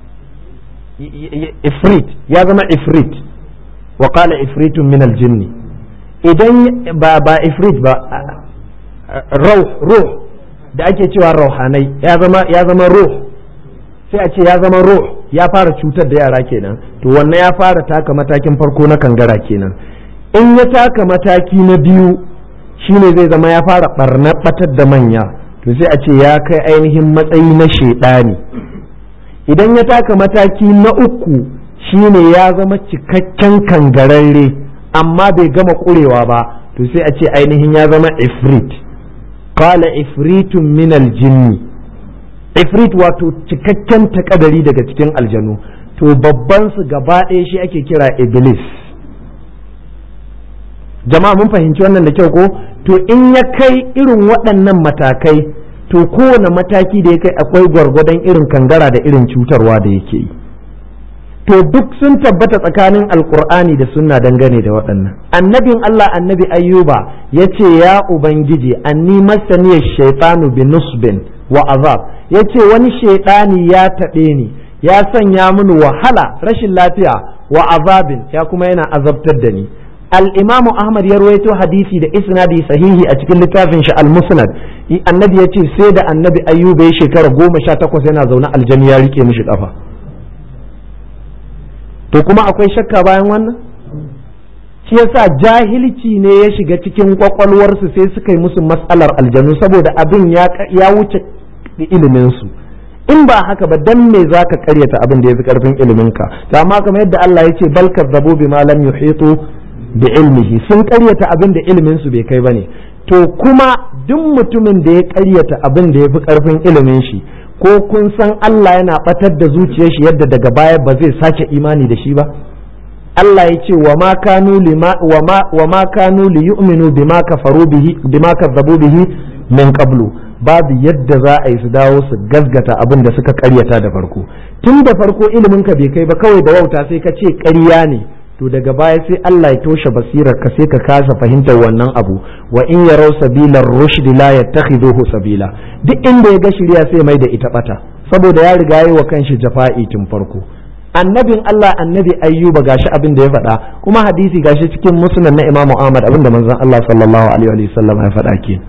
Speaker 1: ifrit ya zama ifrit wa qala ifritun min aljinni idan ba ba ifrit ba rauh ruh da ake cewa rauhanai ya zama ya zama ruh sai a ce ya zama ruh ya fara cutar da yara kenan to wannan ya fara taka matakin farko na kangara kenan in ya taka mataki na biyu shine zai zama ya fara barna batar da manya to sai a ce ya kai ainihin matsayi na shedani idan ya taka mataki na uku shine ya zama cikakken kangararre amma bai gama ƙurewa ba to sai a ce ainihin ya zama ifrit qala ifritun min aljinni ifrit wato cikakken takadari daga cikin aljanu to babban su gaba ɗaya shi ake kira iblis jama'a mun fahimci wannan da kyau ko to in ya kai irin waɗannan matakai to kowane mataki da ya kai akwai gwargwadon irin kangara da irin cutarwa da yake yi to duk sun tabbata tsakanin alkur'ani da sunna dangane da waɗannan annabin Allah annabi ayyuba ya ce ya ubangiji anni masaniyar shaitanu bi nusbin wa azab ya ce wani shaitani ya taɓe ni ya sanya mini wahala rashin lafiya wa azabin ya kuma yana azabtar da ni al-imam ahmad ya rawaito hadisi da isnadi sahihi a cikin littafin shi al-musnad annabi ya ce sai da annabi ayyuba ya shekara goma sha takwas yana zaune aljani ya rike mishi kafa to kuma akwai shakka bayan wannan shi yasa jahilci ne ya shiga cikin kwakwalwarsu sai suka yi musu matsalar aljanu saboda abin ya wuce iliminsu in ba haka ba dan me zaka karyata abin da yafi karfin iliminka to amma kamar yadda Allah ya ce bal kazzabu bima lam yuhitu bi ilmihi sun karyata abin da ilimin su bai kai bane to kuma duk mutumin da ya karyata abin da yafi karfin ilimin shi ko kun san Allah yana batar da zuciyar shi yadda daga baya ba zai sake imani da shi ba Allah ya ce wa ma kanu lima wa ma wa ma kanu li yu'minu bima kafaru bihi bima kazzabu bihi min qablu babu yadda za a yi su dawo su gasgata abin da suka karyata da farko tun da farko ilimin ka bai kai ba kawai da wauta sai ka ce ƙarya ne to daga baya sai Allah ya toshe basirar ka sai ka kasa fahimtar wannan abu wa in yarau sabilar rushd la yattakhiduhu sabila duk inda ya ga shirya sai mai da ita bata saboda ya riga yi wa kanshi jafa'i tun farko annabin Allah annabi ayyuba gashi abin da ya faɗa kuma hadisi gashi cikin musnad na imamu Ahmad abin da manzon Allah sallallahu alaihi wa sallam ya faɗa kenan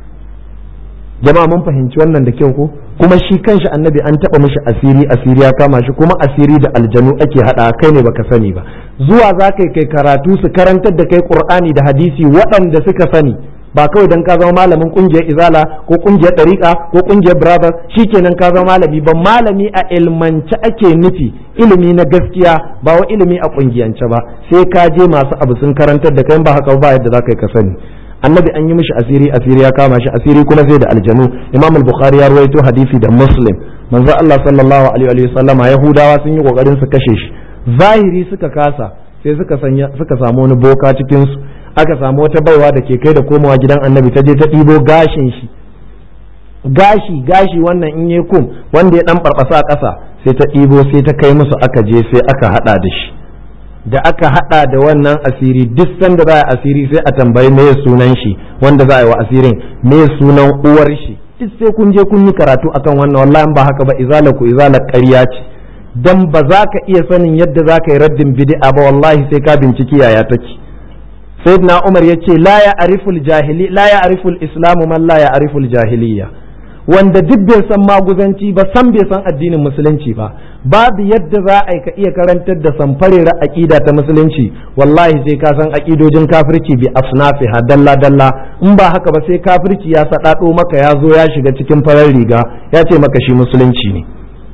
Speaker 1: jama'a mun fahimci wannan da kyau ko kuma shi kanshi annabi an taba mishi asiri asiri ya kama shi kuma asiri da aljanu ake hada kai ne baka sani ba zuwa za kai kai karatu su karantar da kai qur'ani da hadisi waɗanda suka sani ba kawai dan ka zama malamin kungiyar izala ko kungiyar dariqa ko kungiyar brothers shikenan ka zama malami ba malami a ilmance ake nufi ilimi na gaskiya ba wa ilimi a kungiyance ba sai ka je masu abu sun karantar da kai ba haka ba yadda za ka ka sani annabi an yi mishi asiri asiri ya kama shi asiri kuma sai da aljanu imam al-bukhari ya rawaito hadisi da muslim manzo Allah sallallahu alaihi wa sallama yahudawa sun yi kokarin su kashe shi zahiri suka kasa sai suka sanya suka samu wani boka cikin su aka samu wata baiwa da ke kai da komawa gidan annabi ta je ta ɗibo gashin shi gashi gashi wannan in yi kum wanda ya dan barbasa a ƙasa sai ta ɗibo sai ta kai musu aka je sai aka hada da shi da aka hada da wannan asiri duk sanda za a asiri sai a tambayi me sunan shi wanda za a yi wa asirin me sunan uwar shi duk sai kun je kun yi karatu akan wannan wallahi ba haka ba izala ku izala ƙarya ce dan ba za ka iya sanin yadda za ka yi raddin bid'a ba wallahi sai ka binciki yaya take sayyidina umar yace la ya ariful jahili la ya ariful islamu man la ya ariful jahiliya wanda duk bai san maguzanci ba san bai san addinin musulunci ba babu yadda za a ka iya karantar da samfarera aqida ta musulunci wallahi sai ka san aqidojin kafirci bi asnafiha dalla dalla in ba haka ba sai kafirci ya sadado maka ya zo ya shiga cikin farar riga ya ce maka shi musulunci ne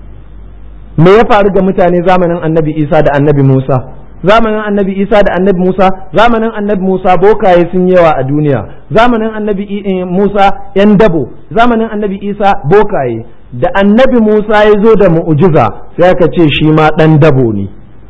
Speaker 1: me ya faru ga mutane zamanin annabi isa da annabi musa zamanin annabi isa da annabi musa zamanin annabi musa bokaye sun yawa a duniya zamanin annabi musa yan dabo zamanin annabi isa bokaye da annabi musa ya zo da mu'ujiza sai aka ce shi ma dan dabo ne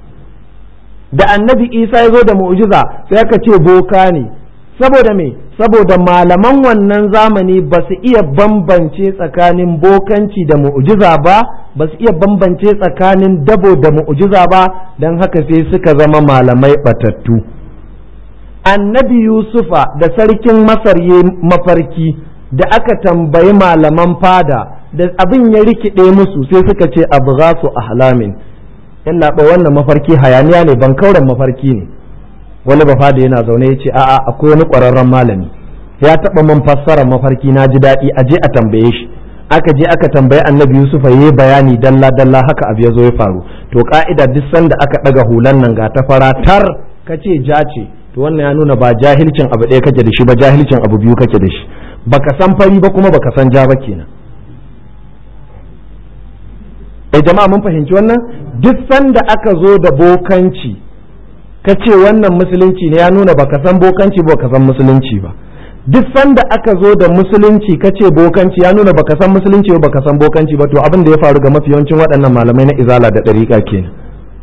Speaker 1: da annabi isa ya zo da mu'ujiza sai aka ce boka ne saboda me saboda malaman wannan zamani ba su iya bambance tsakanin bokanci da mu'ujiza ba ba su iya bambance tsakanin dabo da mu'ujiza ba don haka sai suka zama malamai batattu annabi yusufa da sarkin masar ya mafarki da aka tambayi malaman fada da abin ya rikide musu sai suka ce abu su ahlamin yana ba wannan mafarki hayaniya ne ban kauren mafarki ne wani ba fada yana zaune ya ce a'a akwai wani ƙwararren malami ya taɓa man fassara mafarki na ji daɗi a je a tambaye shi aka je aka tambayi annabi yusufa ya yi bayani dalla dalla haka abu ya zo ya faru to ka'ida duk sanda aka ɗaga hulan nan ga ta fara tar ka ce ja ce to wannan ya nuna ba jahilcin abu ɗaya kake da shi ba jahilcin abu biyu kake da shi baka san fari ba kuma baka san ja ba kenan eh jama'a mun fahimci wannan duk sanda aka zo da bokanci ka ce wannan musulunci ne ya nuna baka san bokanci ba ka san musulunci ba duk sanda aka zo da musulunci ka ce bokanci ya nuna baka san musulunci ba baka san bokanci ba to abin da ya faru ga mafi yawancin waɗannan malamai na izala da ɗariƙa kenan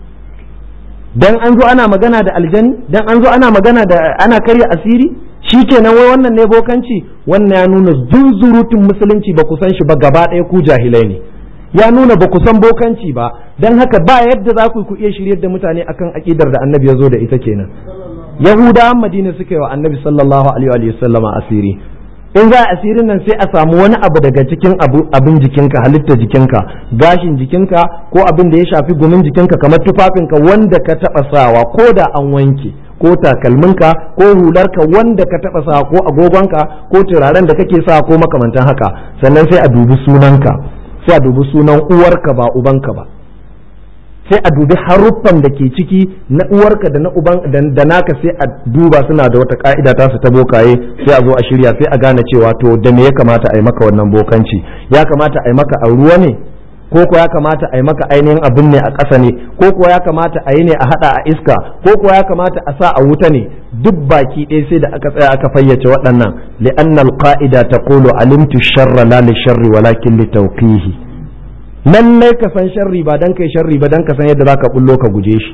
Speaker 1: dan an zo ana magana da aljani dan an zo ana magana da ana karya asiri shi kenan wai wannan ne bokanci wannan ya nuna zunzurutun musulunci ba ku san shi ba gaba ɗaya ku jahilai ne ya nuna ba ku san bokanci ba don haka ba yadda za ku iya shiryar da mutane akan aƙidar da annabi ya zo da ita kenan yahudawan madina suka yi wa annabi sallallahu alaihi wa sallama asiri in za a asirin nan sai a samu wani abu daga cikin abin jikinka halitta jikinka gashin jikinka ko abin da ya shafi gumin jikinka kamar tufafinka wanda ka taɓa sawa ko da an wanke ko takalminka ko hularka wanda ka taɓa sawa ko agogonka ko turaren da kake sawa ko makamantan haka sannan sai a dubi sunanka sai a dubi sunan uwarka ba ubanka ba sai a dubi haruffan da ke ciki na uwarka da na uban da naka sai a duba suna da wata ka'ida ta su ta bokaye sai a zo a shirya sai a gane cewa to da me ya kamata a yi maka wannan bokanci ya kamata a yi maka a ruwa ne ko ko ya kamata a yi maka ainihin abin ne a ƙasa ne ko ko ya kamata a yi ne a haɗa a iska ko ko ya kamata a sa a wuta ne duk baki ɗaya sai da aka tsaya aka fayyace waɗannan li'anna al-qa'ida taqulu alimtu sharra la li sharri walakin li tawqihi lallai ka san sharri ba dan kai sharri ba dan ka san yadda zaka bullo ka guje shi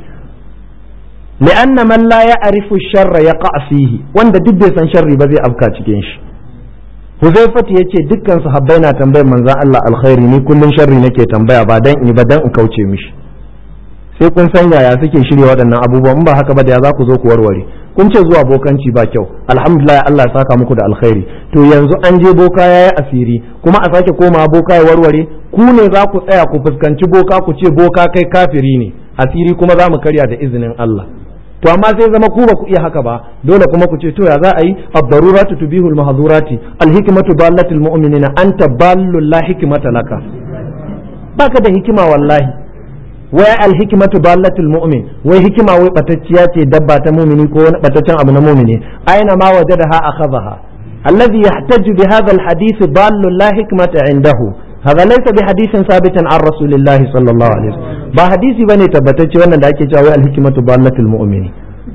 Speaker 1: li'anna man la ya'rifu sharra yaqa fihi wanda duk bai san sharri ba zai afka cikin shi Huzaifatu ya ce dukkan sahabbai na tambayar manzan Allah alkhairi ni kullum sharri nake tambaya ba dan in ba dan in kauce mishi sai kun san yaya suke shirya waɗannan abubuwan in ba haka ba da ya za ku zo ku warware kun ce zuwa bokanci ba kyau alhamdulillah Allah ya saka muku da alkhairi to yanzu an je boka yayi asiri kuma a sake koma boka ya warware ku ne za ku tsaya ku fuskanci boka ku ce boka kai kafiri ne asiri kuma za mu karya da izinin Allah to amma sai zama ku ba ku iya haka ba dole kuma ku ce to ya za a yi ad-daruratu tubihu al-mahdhurati al-hikmatu dallatul mu'minina anta ballu la hikmata laka baka da hikima wallahi wai al-hikmatu dallatul mu'min wai hikima wai batacciya ce dabba ta mu'mini ko wani bataccen abu na mu'mini aina ma wajadaha akhadha alladhi yahtaju bi hadha al-hadith dallu la hikmata indahu هذا ليس بحديث ثابت عن رسول الله صلى الله عليه وسلم ba hadisi bane tabbatacce wannan da ake cewa wai alhikmatu ballatul mu'mini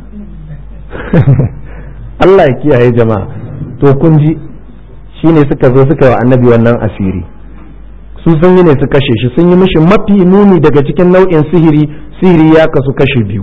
Speaker 1: Allah ya kiyaye jama'a to kun ji shine suka zo suka yi wa annabi wannan asiri su sun yi ne su kashe shi sun yi mishi mafi muni daga cikin nau'in sihiri sihiri ya kasu kashe biyu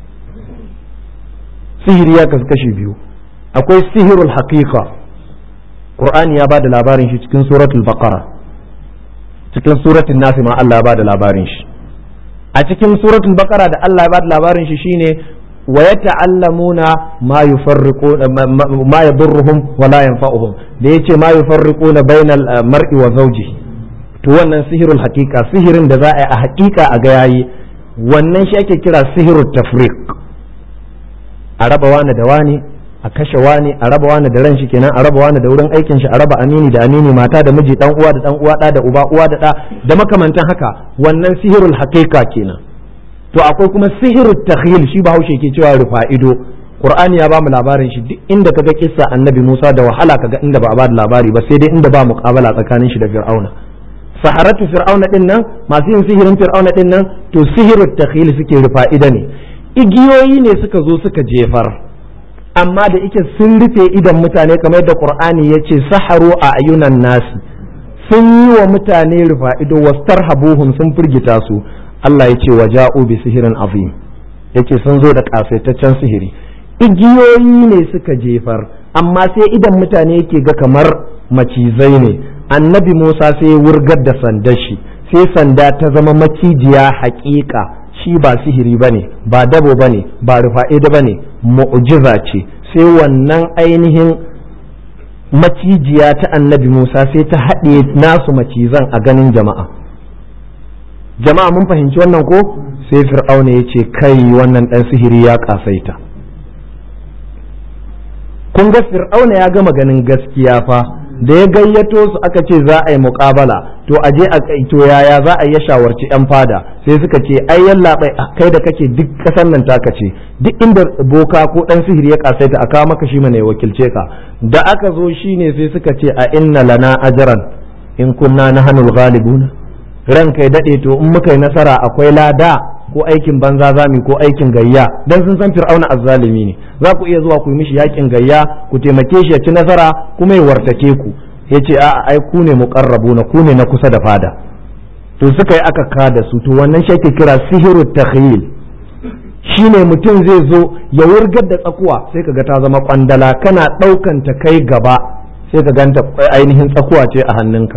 Speaker 1: sihiri ya kasu kashe biyu akwai sihirul haqiqa Qur'ani ya bada labarin shi cikin suratul baqara cikin suratul nasi ma Allah ya bada labarin shi a cikin suratul baqara da Allah ya bada labarin shi shine wa yata'allamuna ma yufarriquna ma yadurruhum wa la yanfa'uhum da yace ma yufarriquna bainal mar'i wa zawjihi to wannan sihirul haqiqa sihirin da za a yi a haqiqa a ga yayi wannan shi ake kira sihirut tafriq a raba wani da wani a kashe wani a raba wani da ran shi kenan a raba wani da wurin aikin shi a raba amini da amini mata da miji dan uwa da dan uwa da da uba uwa da da da makamantan haka wannan sihirul haqiqa kenan to akwai kuma sihirut takhyil shi bahaushe ke cewa rufa ido qur'ani ya bamu labarin shi duk inda kaga kissa annabi Musa da wahala kaga inda ba a ba da labari ba sai dai inda ba muqabala tsakanin shi da fir'auna saharatu fir'auna din nan masu yin sihirin fir'auna din nan to sihirut takhyil suke rufa ido ne igiyoyi ne suka zo suka jefar amma da ike sun rufe idan mutane kamar yadda qur'ani ya ce saharu a ayunan nasi sun yi wa mutane rufa ido wastarhabuhum sun firgita su Allah ya ce wa ja'u bi sihirin azim yake sun zo da kasaitaccen sihiri igiyoyi ne suka jefar amma sai idan mutane yake ga kamar macizai ne annabi Musa sai ya wurgar da sandar shi sai sanda ta zama macijiya haƙiƙa shi ba sihiri bane ba dabo bane ba rufa'ida bane mu'jiza ce sai wannan ainihin macijiya ta annabi Musa sai ta haɗe nasu macizan a ganin jama'a jama'a mun fahimci wannan ko sai fir'auna ya ce kai wannan ɗan sihiri ya ƙasaita kun ga fir'auna ya gama ganin gaskiya fa da ya gayyato su aka ce za a yi muƙabala to a je a to yaya za a yi shawarci yan fada sai suka ce ai yalla kai da kake duk ƙasar nan taka ce duk inda boka ko dan sihiri ya kasaita a kawo maka shi mana ya wakilce ka da aka zo shine sai suka ce a inna lana ajran in kunna nahnul ghalibuna ranka ya daɗe to in muka yi nasara akwai lada ko aikin banza zami ko aikin gayya dan sun san fir'auna azzalimi ne za ku iya zuwa ku yi mishi yakin gayya ku taimake shi ya ci nasara kuma ya wartake ku yace a ai ku ne muqarrabuna ku ne na kusa da fada to suka yi aka kada su to wannan shi ake kira sihiru takhyil shine mutum zai zo ya wurgar da tsakuwa sai kaga ta zama kwandala kana daukan ta kai gaba sai ka ganta ainihin tsakuwa ce a hannunka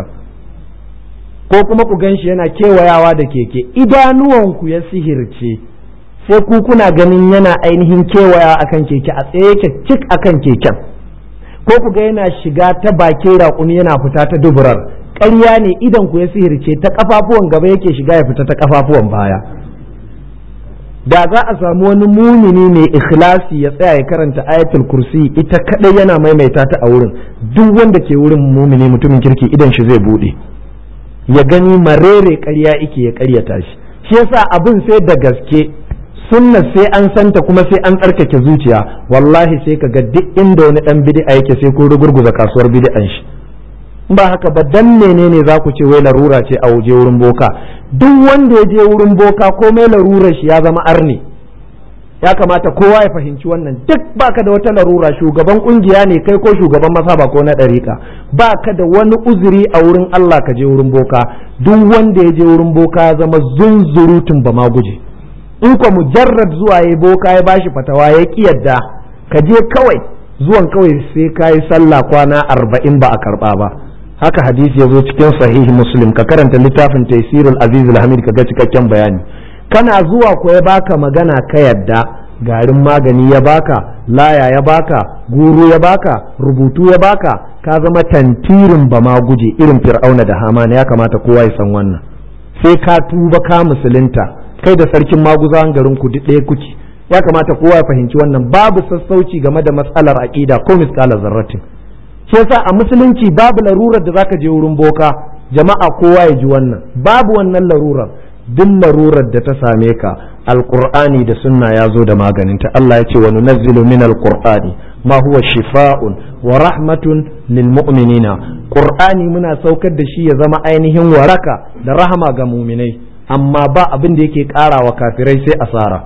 Speaker 1: ko kuma ku gan shi yana kewayawa da keke idanuwanku ya sihirce sai ku kuna ganin yana ainihin kewaya akan keke a tsaye yake cik akan keken ko ku ga yana shiga ta bakin raƙumi yana fita ta duburar ƙarya ne idan ku ya sihirce ta kafafuwan gaba yake shiga ya fita ta kafafuwan baya da za a samu wani mumini mai ikhlasi ya tsaya ya karanta ayatul kursi ita kadai yana maimaita ta a wurin duk wanda ke wurin mumini mutumin kirki idan shi zai bude ya gani marere ƙarya ike ya ƙaryata shi shi yasa abin sai da gaske sunna sai an santa kuma sai an tsarkake zuciya wallahi sai ka ga duk inda wani dan bid'a yake sai ko rugurguza kasuwar bid'an shi ba haka ba dan menene za ku ce wai larura ce a waje wurin boka duk wanda ya je wurin boka komai larurar shi ya zama arni ya kamata kowa ya fahimci wannan duk baka da wata larura shugaban kungiya ne kai ko shugaban masaba ko na ɗariƙa baka da wani uzuri a wurin Allah ka je wurin boka duk wanda ya je wurin boka ya zama zunzurutun ba ma guje in ko mujarrad zuwa ya boka ya bashi fatawa ya ki yadda ka je kawai zuwan kawai sai ka yi sallah kwana arba'in ba a karɓa ba haka hadisi ya zo cikin sahihi muslim ka karanta littafin taisirul aziz hamid ka ga cikakken bayani kana zuwa ko ya baka magana ka yadda garin magani ya baka laya ya baka guru ya baka rubutu ya baka ka zama tantirin ba ma guje irin fir'auna da hamana ya kamata kowa ya san wannan sai ka tuba ka musulunta kai da sarkin maguzawan garin ku ɗaya kuke ya kamata kowa ya fahimci wannan babu sassauci game da matsalar aqida ko misalar zarratin shi yasa a musulunci babu larurar da zaka je wurin boka jama'a kowa ya ji wannan babu wannan larurar duk larurar da ta same ka alqur'ani da sunna ya zo da maganinta Allah ya ce wa nunazzilu min alqur'ani ma huwa shifa'un wa rahmatun lil mu'minina qur'ani muna saukar da shi ya zama ainihin waraka da rahama ga mu'minai amma ba abin da yake ƙara wa kafirai sai asara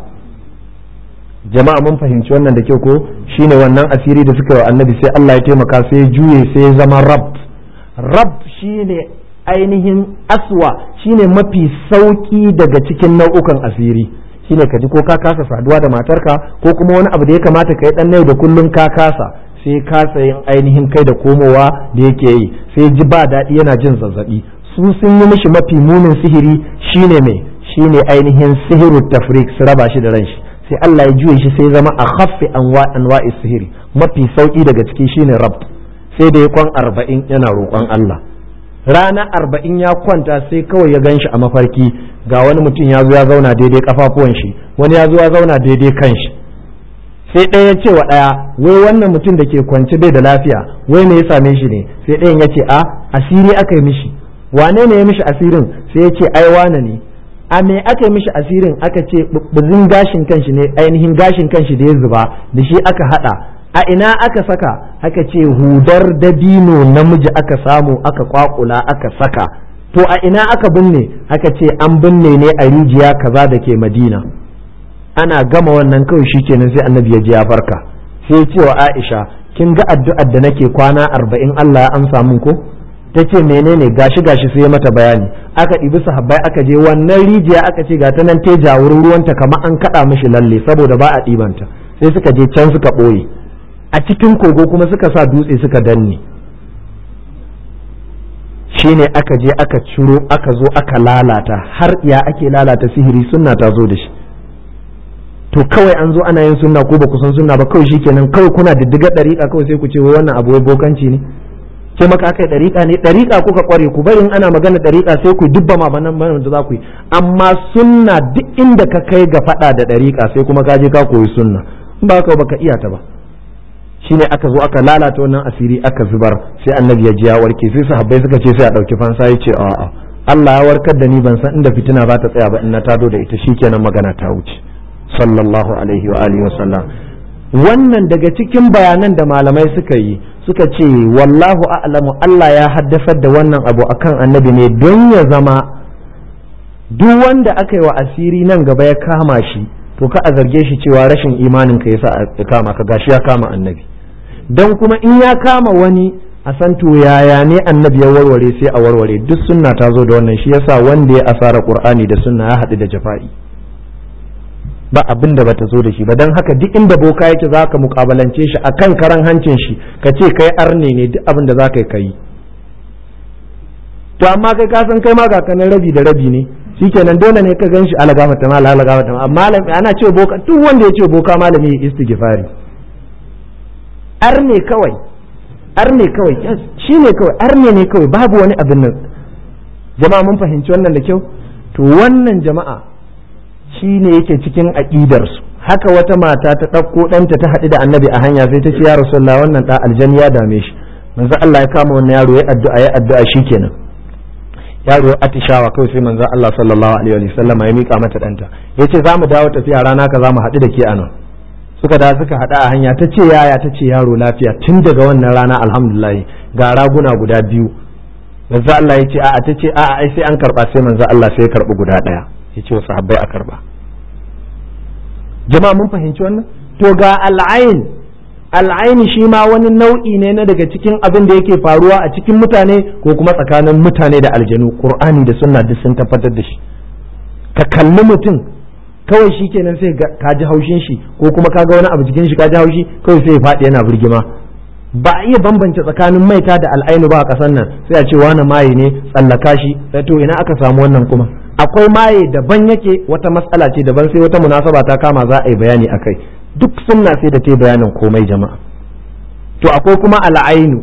Speaker 1: jama'a mun fahimci wannan da kyau ko shine wannan asiri da suka yi wa annabi sai Allah ya taimaka sai ya juye sai ya zama rab rab shine ainihin aswa shine mafi sauki daga cikin nau'ukan asiri shine ka ji ko ka kasa saduwa da matarka ko kuma wani abu da ya kamata ka yi dan yau da kullun ka kasa sai kasa yin ainihin kai da komowa da yake yi sai ji ba daɗi yana jin zazzabi su sun yi mishi mafi munin sihiri shine mai shine ainihin sihiru tafrik su raba shi da ran shi sai Allah ya juye shi sai zama a khaffi anwa'i sihiri mafi sauki daga ciki shine rab sai da ya kwan arba'in yana roƙon Allah rana arba'in ya kwanta sai kawai ya gan shi a mafarki ga wani mutum ya zo ya zauna daidai kafafuwan shi wani ya zo ya zauna daidai kan shi sai ɗaya ya ce wa ɗaya wai wannan mutum da ke kwance bai da lafiya wai me ya same shi ne sai ɗayan ya ce a asiri aka yi mishi wane ne ya mishi asirin sai ya ce ai wane ne a me aka yi mishi asirin aka ce buzin gashin kanshi ne ainihin gashin kanshi da ya zuba da shi aka hada a ina aka saka aka ce hudar dabino namiji aka samu aka kwakula aka saka to a ina aka binne aka ce an binne ne a rijiya kaza da ke madina ana gama wannan kawai shikenan sai annabi ya ji ya farka sai ya ce wa aisha kin ga addu'ar da nake kwana arba'in allah ya amsa min ko ta ce menene gashi gashi sai mata bayani aka ɗibi sahabbai aka je wannan rijiya aka ce ga ta nan te jawurin ruwanta kamar an kaɗa mishi lalle saboda ba a ɗibanta sai suka je can suka ɓoye a cikin kogo kuma suka sa dutse suka danne shine aka je aka ciro aka zo aka lalata har ya ake lalata sihiri sunna ta zo da shi to kawai an zo ana yin sunna ko ba ku san sunna ba kawai shikenan kawai kuna diddiga ɗariƙa kawai sai ku ce wai wannan abu wai bokanci ne ce maka aka yi ɗariƙa ne ɗariƙa kuka ƙware ku bari in ana magana ɗariƙa sai ku dubba ma banan banan da za ku yi amma sunna duk inda ka kai ga faɗa da ɗariƙa sai kuma ka je ka koyi sunna in ba ka baka iya ta ba shine aka zo aka lalata wannan asiri aka zubar sai annabi ya ji ya warke sai sahabbai suka ce sai a ɗauki fansa ya ce a'a Allah ya warkar da ni ban san inda fitina za ta tsaya ba in na tado da ita shikenan magana ta wuce sallallahu alaihi wa alihi wa sallam wannan daga cikin bayanan da malamai suka yi suka ce wallahu a'lamu Allah ya haddasar da wannan abu akan annabi ne don ya zama duk wanda aka yi wa asiri nan gaba ya kama shi to ka a zarge shi cewa rashin imanin ka yasa ya kama ka gashi ya kama annabi dan kuma in ya kama wani a san to yaya ne annabi ya warware sai a warware duk sunna ta zo da wannan shi yasa wanda ya asara qur'ani da sunna ya haɗu da jafa'i ba abin da bata zo da shi ba don haka duk inda boka yake za ka mukabalance shi a kan karan hancin shi ka ce kai arne ne duk abin da za ka yi kai to amma kai ka san kai ma ga kanan rabi da rabi ne shikenan dole ne ka gan shi ala gafata ma ala gafata ma amma ana ce boka duk wanda ya ce boka malami ya istighfari arne kawai arne kawai shi ne kawai arne ne kawai babu wani abin nan jama'a mun fahimci wannan da kyau to wannan jama'a shi ne yake cikin aƙidarsu haka wata mata ta ɗauko ɗanta ta haɗu da annabi a hanya sai ta ce ya rasulullah wannan ɗa aljani ya dame shi manzo Allah ya kama wannan yaro ya addu'a ya addu'a shikenan yaro ya atishawa kawai sai manzo Allah sallallahu alaihi wa sallama ya mika mata ɗanta yace za mu dawo tafiya rana ka za mu haɗu da ke anan suka da suka haɗu a hanya ta ce yaya ta ce yaro lafiya tun daga wannan rana alhamdulillah ga raguna guda biyu manzo Allah ya ce a'a ta ce a'a ai sai an karba sai manzo Allah sai ya karbi guda ɗaya ya ce wa sahabbai a karba jama'a mun fahimci wannan to ga al'ain al'aini shi ma wani nau'i ne na daga cikin abin da yake faruwa a cikin mutane ko kuma tsakanin mutane da aljanu qur'ani da sunna duk sun tabbatar da shi ka kalli mutum kawai shi kenan sai ka ji haushin shi ko kuma ka ga wani abu jikin shi ka ji haushi kawai sai ya faɗi yana birgima ba a iya bambance tsakanin maita da al'ainu ba a ƙasar nan sai a ce wani maye ne tsallaka shi sai to ina aka samu wannan kuma akwai maye daban yake wata matsala ce daban sai wata munasaba ta kama za a yi bayani akai duk sunna sai da ta bayanin komai jama'a to akwai kuma al'ainu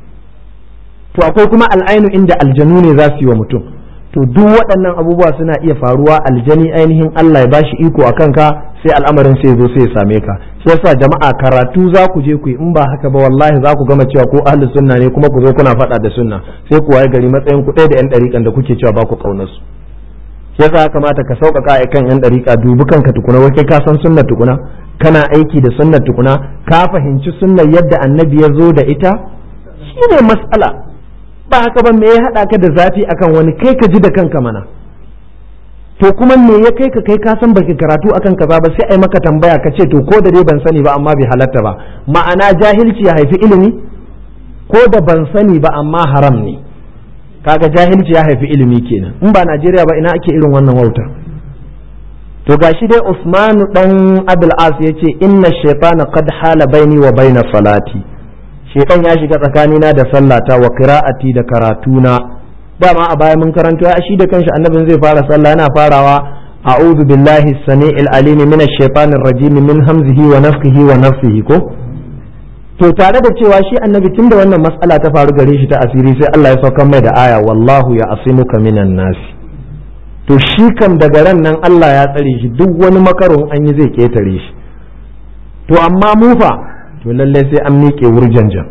Speaker 1: to akwai kuma al'ainu inda aljanu ne za su yi wa mutum to duk waɗannan abubuwa suna iya faruwa aljani ainihin Allah ya bashi iko a kanka sai al'amarin sai zo sai ya same ka shi yasa jama'a karatu za ku je ku yi in ba haka ba wallahi za ku gama cewa ko ahli sunna ne kuma ku zo kuna faɗa da sunna sai ku waye gari matsayin ku ɗaya da yan ɗariƙan da kuke cewa ba ku ƙaunar su shi yasa ya kamata ka sauƙaƙa a kan yan ɗariƙa dubi kanka tukuna wai kai ka san sunnar tukuna kana aiki da sunnar tukuna ka fahimci sunnar yadda annabi ya zo da ita shine mas'ala ba haka ba me ya haɗa ka da zafi akan wani kai ka ji da kanka mana to kuma me ya kai ka kai ka san baki karatu akan kaza ba sai ai maka tambaya ka ce to ko da dai ban sani ba amma bai halatta ba ma'ana jahilci ya haifi ilimi ko da ban sani ba amma haram ne kaga jahilci ya haifi ilimi kenan in ba Najeriya ba ina ake irin wannan wautar to gashi dai Usmanu dan Abdul As yace inna shaytana qad hala baini wa baina salati shekan ya shiga tsakanina da sallata wa qira'ati da karatuna dama a baya mun karanto ya shi da kanshi annabin zai fara sallah yana farawa a'udhu billahi as-sami'il alim minash shaitanir rajim min hamzihi wa nafthihi wa nafsihi ko to tare da cewa shi annabi tunda wannan mas'ala ta faru gare shi ta asiri sai Allah ya saukar mai da aya wallahu ya asimuka minan nasi to shi kam daga ran nan Allah ya tsare shi duk wani makarun an yi zai ketare shi to amma mu fa to lallai sai an miƙe wurjanjan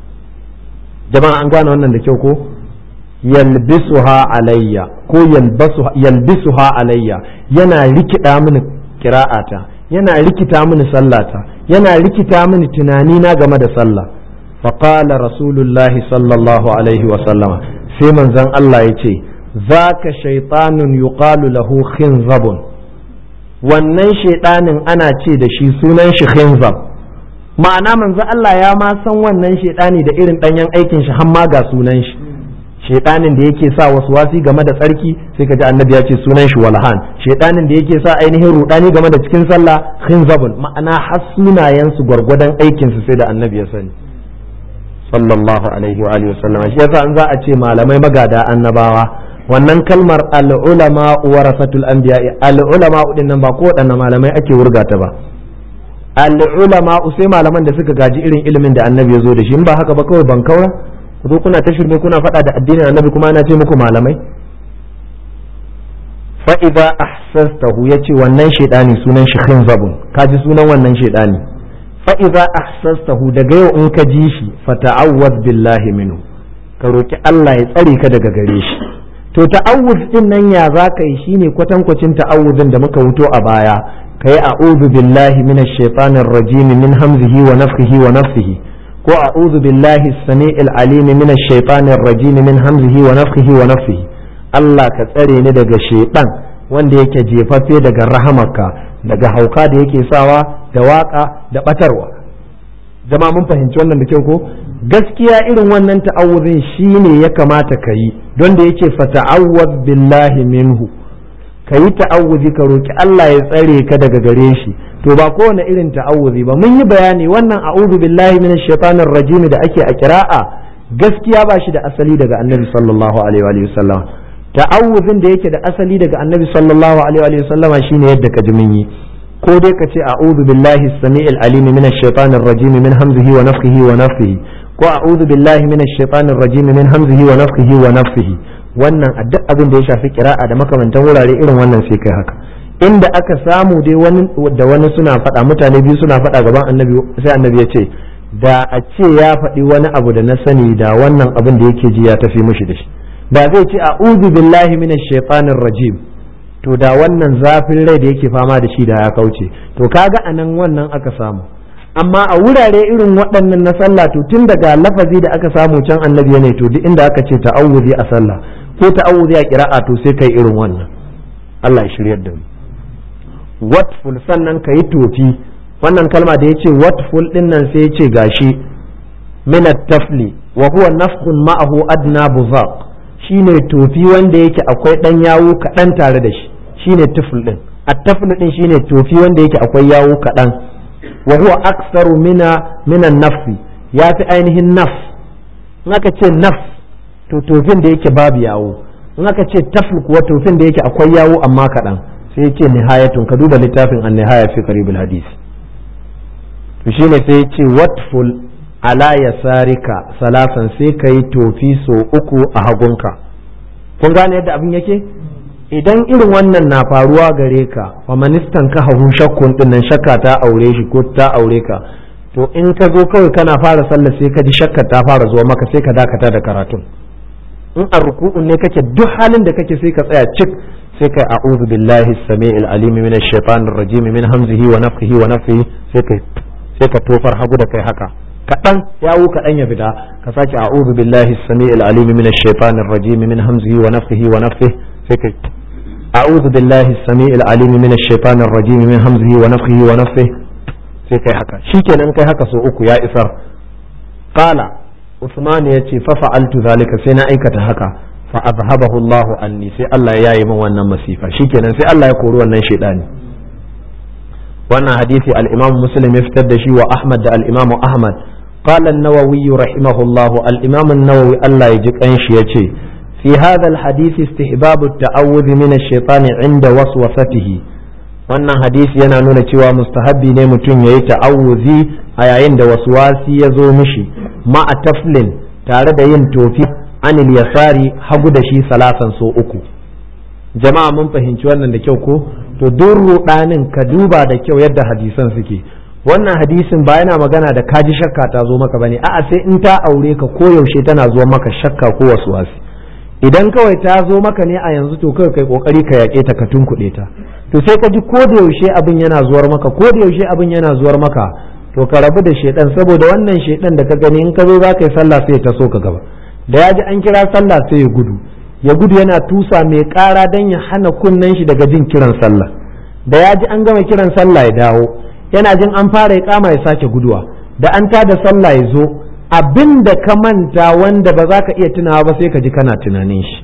Speaker 1: jama'a an gane wannan da kyau ko yalbisuha alayya ko yalbisuha alayya yana rikida mini kira'ata yana rikita mini sallata yana rikita mini tunani na game da sallah faqala rasulullahi sallallahu alaihi wa sallama sai manzon Allah ya ce zaka shaytanun yuqalu lahu khinzabun wannan shaiɗanin ana ce da shi sunan shi khinzab ma'ana manzo Allah ya ma san wannan shaidani da irin danyen aikin shi har ma ga sunan shi shaidanin da yake sa wasu wasi game da tsarki sai kaji annabi ya ce sunan shi walhan shaidanin da yake sa ainihin rudani game da cikin sallah khinzabun ma'ana har sunayen su gwargwadon aikin su sai da annabi ya sani sallallahu alaihi wa alihi wasallam shi yasa an za a ce malamai magada annabawa wannan kalmar al-ulama warasatul anbiya al-ulama din nan ba ko wadannan malamai ake wurgata ba al'ulama sai malaman da suka gaji irin ilimin da annabi ya zo da shi in ba haka ba kawai ban kaura ku zo kuna ta shirme kuna faɗa da addinin annabi kuma ana ce muku malamai fa idza ahsastahu yace wannan shaidani sunan shi khinzabun kaji sunan wannan shaidani fa idza ahsastahu daga yau in ka ji shi fa ta'awwaz billahi minhu ka roki Allah ya tsare ka daga gare shi to ta'awuz din nan ya za ka yi shine kwatankwacin ta'awuzin da muka wuto a baya kai a'udhu billahi minash shaitanir rajim min hamzihi wa nafthihi wa nafsihi ko a'udhu billahi as-sami'il alim minash shaitanir rajim min hamzihi wa nafthihi wa nafsihi Allah ka tsare ni daga shaitan wanda yake jefaffe daga rahamarka daga hauka da yake sawa da waka da batarwa jama'a mun fahimci wannan da kyau ko gaskiya irin wannan ta'awuzin shine ya kamata ka yi don da yake fata'awwaz billahi minhu ka yi ta'awuzi ka roki Allah ya tsare ka daga gare shi to ba kowane irin ta'awuzi ba mun yi bayani wannan a'udhu billahi minash shaitanir rajim da ake a kira'a gaskiya ba shi da asali daga annabi sallallahu alaihi wa sallam ta'awuzin da yake da asali daga annabi sallallahu alaihi wa sallam shine yadda ka ji mun yi ko dai ka ce a'udhu billahi as-sami'il alim minash shaitanir rajim min hamzihi wa nafthihi wa nafthihi ko a'udhu billahi minash shaitanir rajim min hamzihi wa nafthihi wa nafthihi wannan a duk abin da ya shafi kira'a da makamantan wurare irin wannan sai kai haka inda aka samu dai wani da wani suna faɗa mutane biyu suna faɗa gaban annabi sai annabi ya ce da a ce ya faɗi wani abu da na sani da wannan abin da yake ji ya tafi mushi da shi da zai ce a'udhu billahi minash shaitanir rajim to da wannan zafin rai da yake fama da shi da ya kauce to kaga anan wannan aka samu amma a wurare irin waɗannan na sallah to tun daga lafazi da aka samu can annabi ne to duk inda aka ce ta'awuzi a sallah ko ta'awuzi a kira'a to sai kai irin wannan Allah ya shiryar da mu watful sannan ka yi tofi wannan kalma da ya ce watful din nan sai ya ce gashi minat tafli wa huwa nafkhun ma'ahu adna buzaq shine tofi wanda yake akwai dan yawo kaɗan tare da shi shine tufl din at-tafl din shine tofi wanda yake akwai yawo kaɗan wa huwa aktsaru mina minan nafsi ya fi ainihin naf in aka ce naf to tofin da yake babu yawo in aka ce tafl kuwa tofin da yake akwai yawo amma kaɗan sai ya ce nihayatun ka duba littafin an nihaya fi qaribul hadisi to shine sai ya ce watful ala yasarika salasan sai ka yi tofi so uku a hagunka kun gane yadda abin yake idan irin wannan na faruwa gare ka wa manistan ka hahu shakkun din nan shakka ta aure shi ko ta aure ka to in ka zo kawai kana fara sallah sai ka ji shakka ta fara zuwa maka sai ka dakata da karatun in a ruku'un ne kake duk halin da kake sai ka tsaya cik sai kai a'udhu billahi as-sami'il alim minash shaitanir rajim min hamzihi wa nafthihi wa nafthihi sai kai sai ka tofar hagu da kai haka kaɗan yawo kaɗan ya fita ka sake a'udhu billahi as-sami'il alim minash shaitanir rajim min hamzihi wa nafthihi wa nafthihi sai kai a'udhu billahi as-sami'il alim minash shaitanir rajim min hamzihi wa nafthihi wa nafthihi sai kai haka shikenan kai haka so uku ya isar qala Usman ya ce fa fa'altu zalika sai na aikata haka fa azhabahu Allahu anni sai Allah ya yi min wannan masifa shikenan sai Allah ya kori wannan shaidani wannan hadisi al-Imam Muslim ya fitar da shi wa Ahmad da al-Imam Ahmad qala an-Nawawi rahimahullah al-Imam an-Nawawi Allah ya ji kanshi yace fi hadha al-hadith istihbab at-ta'awudh min ash-shaytan 'inda waswasatihi wannan hadisi yana nuna cewa mustahabbi ne mutum yayi ta'awuzi a yayin da waswasi ya zo mishi ma'a taflin tare da yin tofi anil yasari hagu da shi salasan so uku jama'a mun fahimci wannan da kyau ko to duk rudanin ka duba da kyau yadda hadisan suke wannan hadisin ba yana magana da kaji shakka ta zo maka bane a'a sai in ta aure ka ko yaushe tana zuwa maka shakka ko waswasi idan kawai ta zo maka ne a yanzu to kawai kai kokari ka yaƙe ta ka tunkuɗe ta to sai ka ji ko da yaushe abin yana zuwar maka ko da yaushe abin yana zuwar maka to ka rabu da shedan saboda wannan shedan da ka gani in ka zo za ka yi sallah sai ta so ka gaba da ya ji an kira sallah sai ya gudu ya gudu yana tusa mai ƙara don ya hana kunnen shi daga jin kiran sallah da ya ji an gama kiran sallah ya dawo yana jin an fara ya kama ya sake guduwa da an tada sallah ya zo abin da ka manta wanda ba za ka iya tunawa ba sai ka ji kana tunanin shi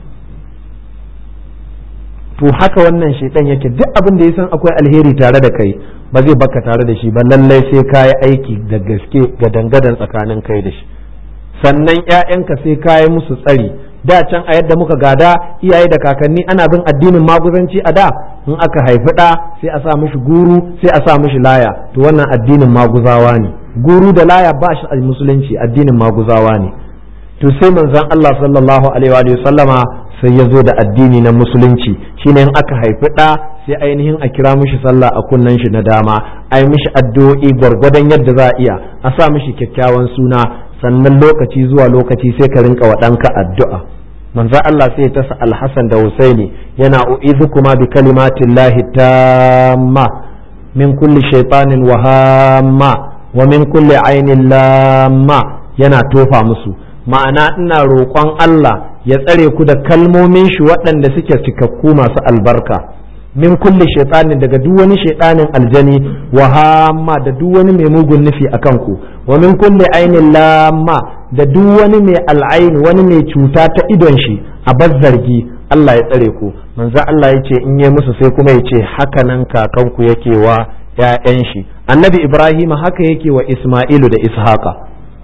Speaker 1: to haka wannan shaitan yake duk abin da ya san akwai alheri tare da kai ba zai baka tare da shi ba lallai sai ka yi aiki da gaske ga dangadan tsakanin kai da shi sannan ƴaƴanka sai ka yi musu tsari da can a yadda muka gada iyaye da kakanni ana bin addinin maguzanci a da in aka haifi ɗa sai a sa mishi guru sai a sa mishi laya to wannan addinin maguzawa ne guru da laya ba shi a musulunci addinin maguzawa ne to sai manzon Allah sallallahu alaihi wa sallama sai ya zo da addini na musulunci shine in aka haifi ɗa sai ainihin a kira mishi sallah a kunnen shi na dama a yi mishi addu'o'i gwargwadon yadda za a iya a sa mishi kyakkyawan suna sannan lokaci zuwa lokaci sai ka rinka wa ɗanka addu'a manzo Allah sai ta sa alhassan da husaini yana u'izukuma bi kalimatillahi tamma min kulli shaytanin wahamma wa min kulli ainin lamma yana tofa musu ma'ana ina roƙon Allah ya tsare ku da kalmomin shi waɗanda suke cikakku masu albarka min kulli shaitanin daga duk wani shaitanin aljani wa hamma da duk wani mai mugun nufi a kanku wa min kulli ainin lamma da duk wani mai al'ain wani mai cuta ta idon shi a zargi Allah ya tsare ku manzo Allah ya ce in yi musu sai kuma ya ce haka nan kakanku yake wa ‘ya'yan shi annabi Ibrahim haka yake wa Ismailu da Ishaqa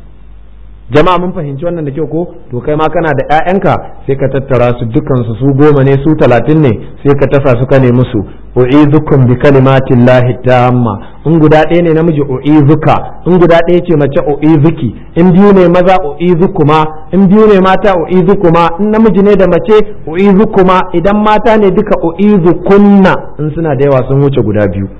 Speaker 1: jama'a mun fahimci wannan da kyau ko to kai ma kana da ƴaƴanka sai ka tattara su dukansu su goma ne su talatin ne sai ka tasa su ka ne musu u'izukum bi kalimatin lahi tamma in guda ɗaya ne namiji u'izuka in guda ɗaya ce mace u'izuki in biyu ne maza u'izukuma in biyu ne mata u'izukuma in namiji ne da mace u'izukuma idan mata ne duka u'izukunna in suna da yawa sun wuce guda biyu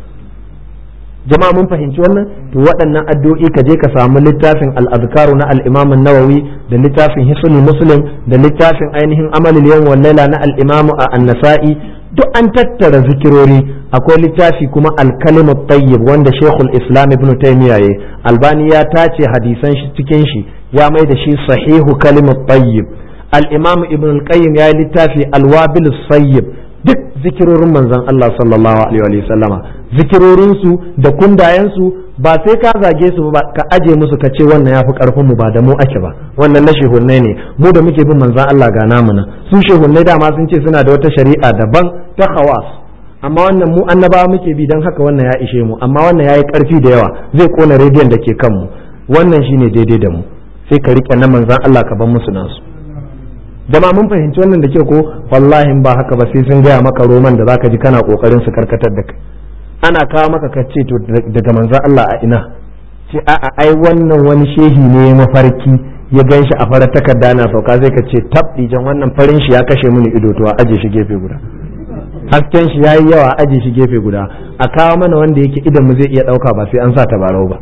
Speaker 1: jama'a mun fahimci wannan to waɗannan addu'o'i ka je ka samu littafin al-azkaru na al-imam an-nawawi da littafin hisnul muslim da littafin ainihin amalul yawm wal laila na al-imam an-nasa'i duk an tattara zikirori akwai littafi kuma al-kalimu tayyib wanda shaykhul islam ibn taymiya yayi albani ya tace hadisan shi cikin shi ya mai da shi sahihu kalimu tayyib al-imam ibn al-qayyim ya yi littafi al-wabil sayyib duk zikirorin manzon Allah sallallahu alaihi wa sallama zikirorinsu da kundayensu ba sai ka zage su ba ka aje musu ka ce wannan ya fi karfin mu ba da mu ake ba wannan na shehunnai ne mu da muke bin manzan Allah ga namu nan su shehunnai dama sun ce suna da wata shari'a daban ta khawas amma wannan mu annabawa muke bi don haka wannan ya ishe mu amma wannan yayi karfi da yawa zai kona rediyon da ke kanmu wannan shine daidai da mu sai ka rike na manzan Allah ka ban musu nasu jama'a mun fahimci wannan da ke ko wallahi ba haka ba sai sun gaya maka roman da zaka ji kana kokarin su karkatar da kai ana kawo maka ka ce to daga manzan Allah a ina ce a'a ai wannan wani shehi ne mafarki ya gan shi a farar takarda na sauka zai ka ce tab dijan wannan farin shi ya kashe mini ido to a aje shi gefe guda hasken shi yayi yawa a aje shi gefe guda a kawo mana wanda yake idan mu zai iya dauka ba sai an sa tabarau ba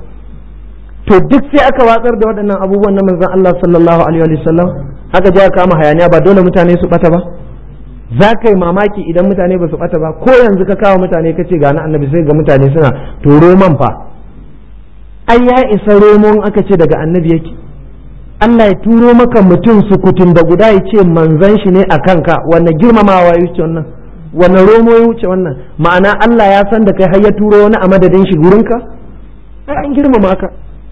Speaker 1: to duk sai aka watsar da waɗannan abubuwan na manzan Allah sallallahu alaihi wa sallam aka je aka kama hayaniya ba dole mutane su bata ba za ka yi mamaki idan mutane ba su bata ba ko yanzu ka kawo mutane ka ce ga na annabi sai ga mutane suna to roman fa ai ya isa romon aka ce daga annabi yake Allah ya turo maka mutum sukutun da guda ya ce manzan shi ne a kanka wanne girmamawa ya wuce wannan wanne romo ya wuce wannan ma'ana Allah ya san da kai har ya turo wani a madadin shi gurinka ai an girmama ka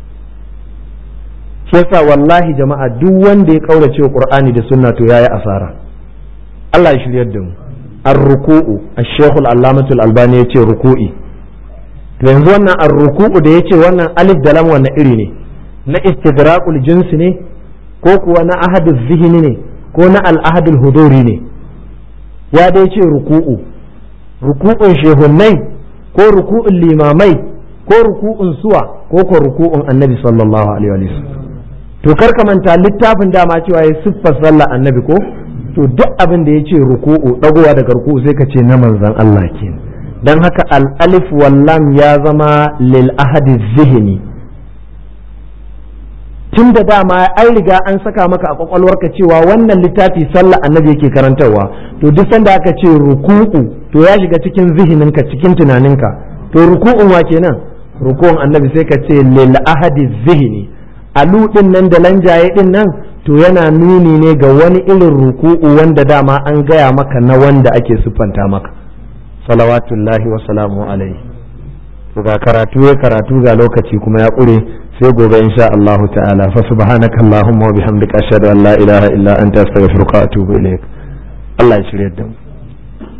Speaker 1: shi yasa wallahi jama'a duk wanda ya kaurace Qur'ani da sunna to yayi asara Allah ya shiryar da mu ar-ruku'u ash-shaykh al-allamah al-albani yace ruku'i to yanzu wannan ar-ruku'u da yace wannan alif da lam wannan iri ne na istidraqul jins ne ko kuwa na ahadul zihni ne ko na al-ahadul huduri ne ya dai ce ruku'u ruku'un shehunnai ko ruku'un limamai ko ruku'un suwa ko ko ruku'un annabi sallallahu alaihi wa sallam to kar ka manta littafin dama cewa ya siffar sallah annabi ko to duk abin da ya ce ruku'u dagowa daga ruku'u sai ka ce na manzon Allah ke dan haka al-alif wallam ya zama lil ahadi zihni tun da dama an riga an saka maka a kwakwalwarka cewa wannan littafi sallah annabi yake karantarwa to duk sanda aka ce ruku'u to ya shiga cikin zihininka cikin tunaninka to ruku'un wa kenan ruku'un annabi sai ka ce lil ahadi zihni alu din nan da lanjaye din nan to yana nuni ne ga wani irin ruku'u wanda dama an gaya maka na wanda ake siffanta maka salawatullahi wa salamu alaihi to ga karatu ya karatu ga lokaci kuma ya ƙure sai gobe insha Allah ta'ala fa subhanaka allahumma wa bihamdika ashhadu an la ilaha illa anta astaghfiruka wa atubu ilaik Allah ya shirye da mu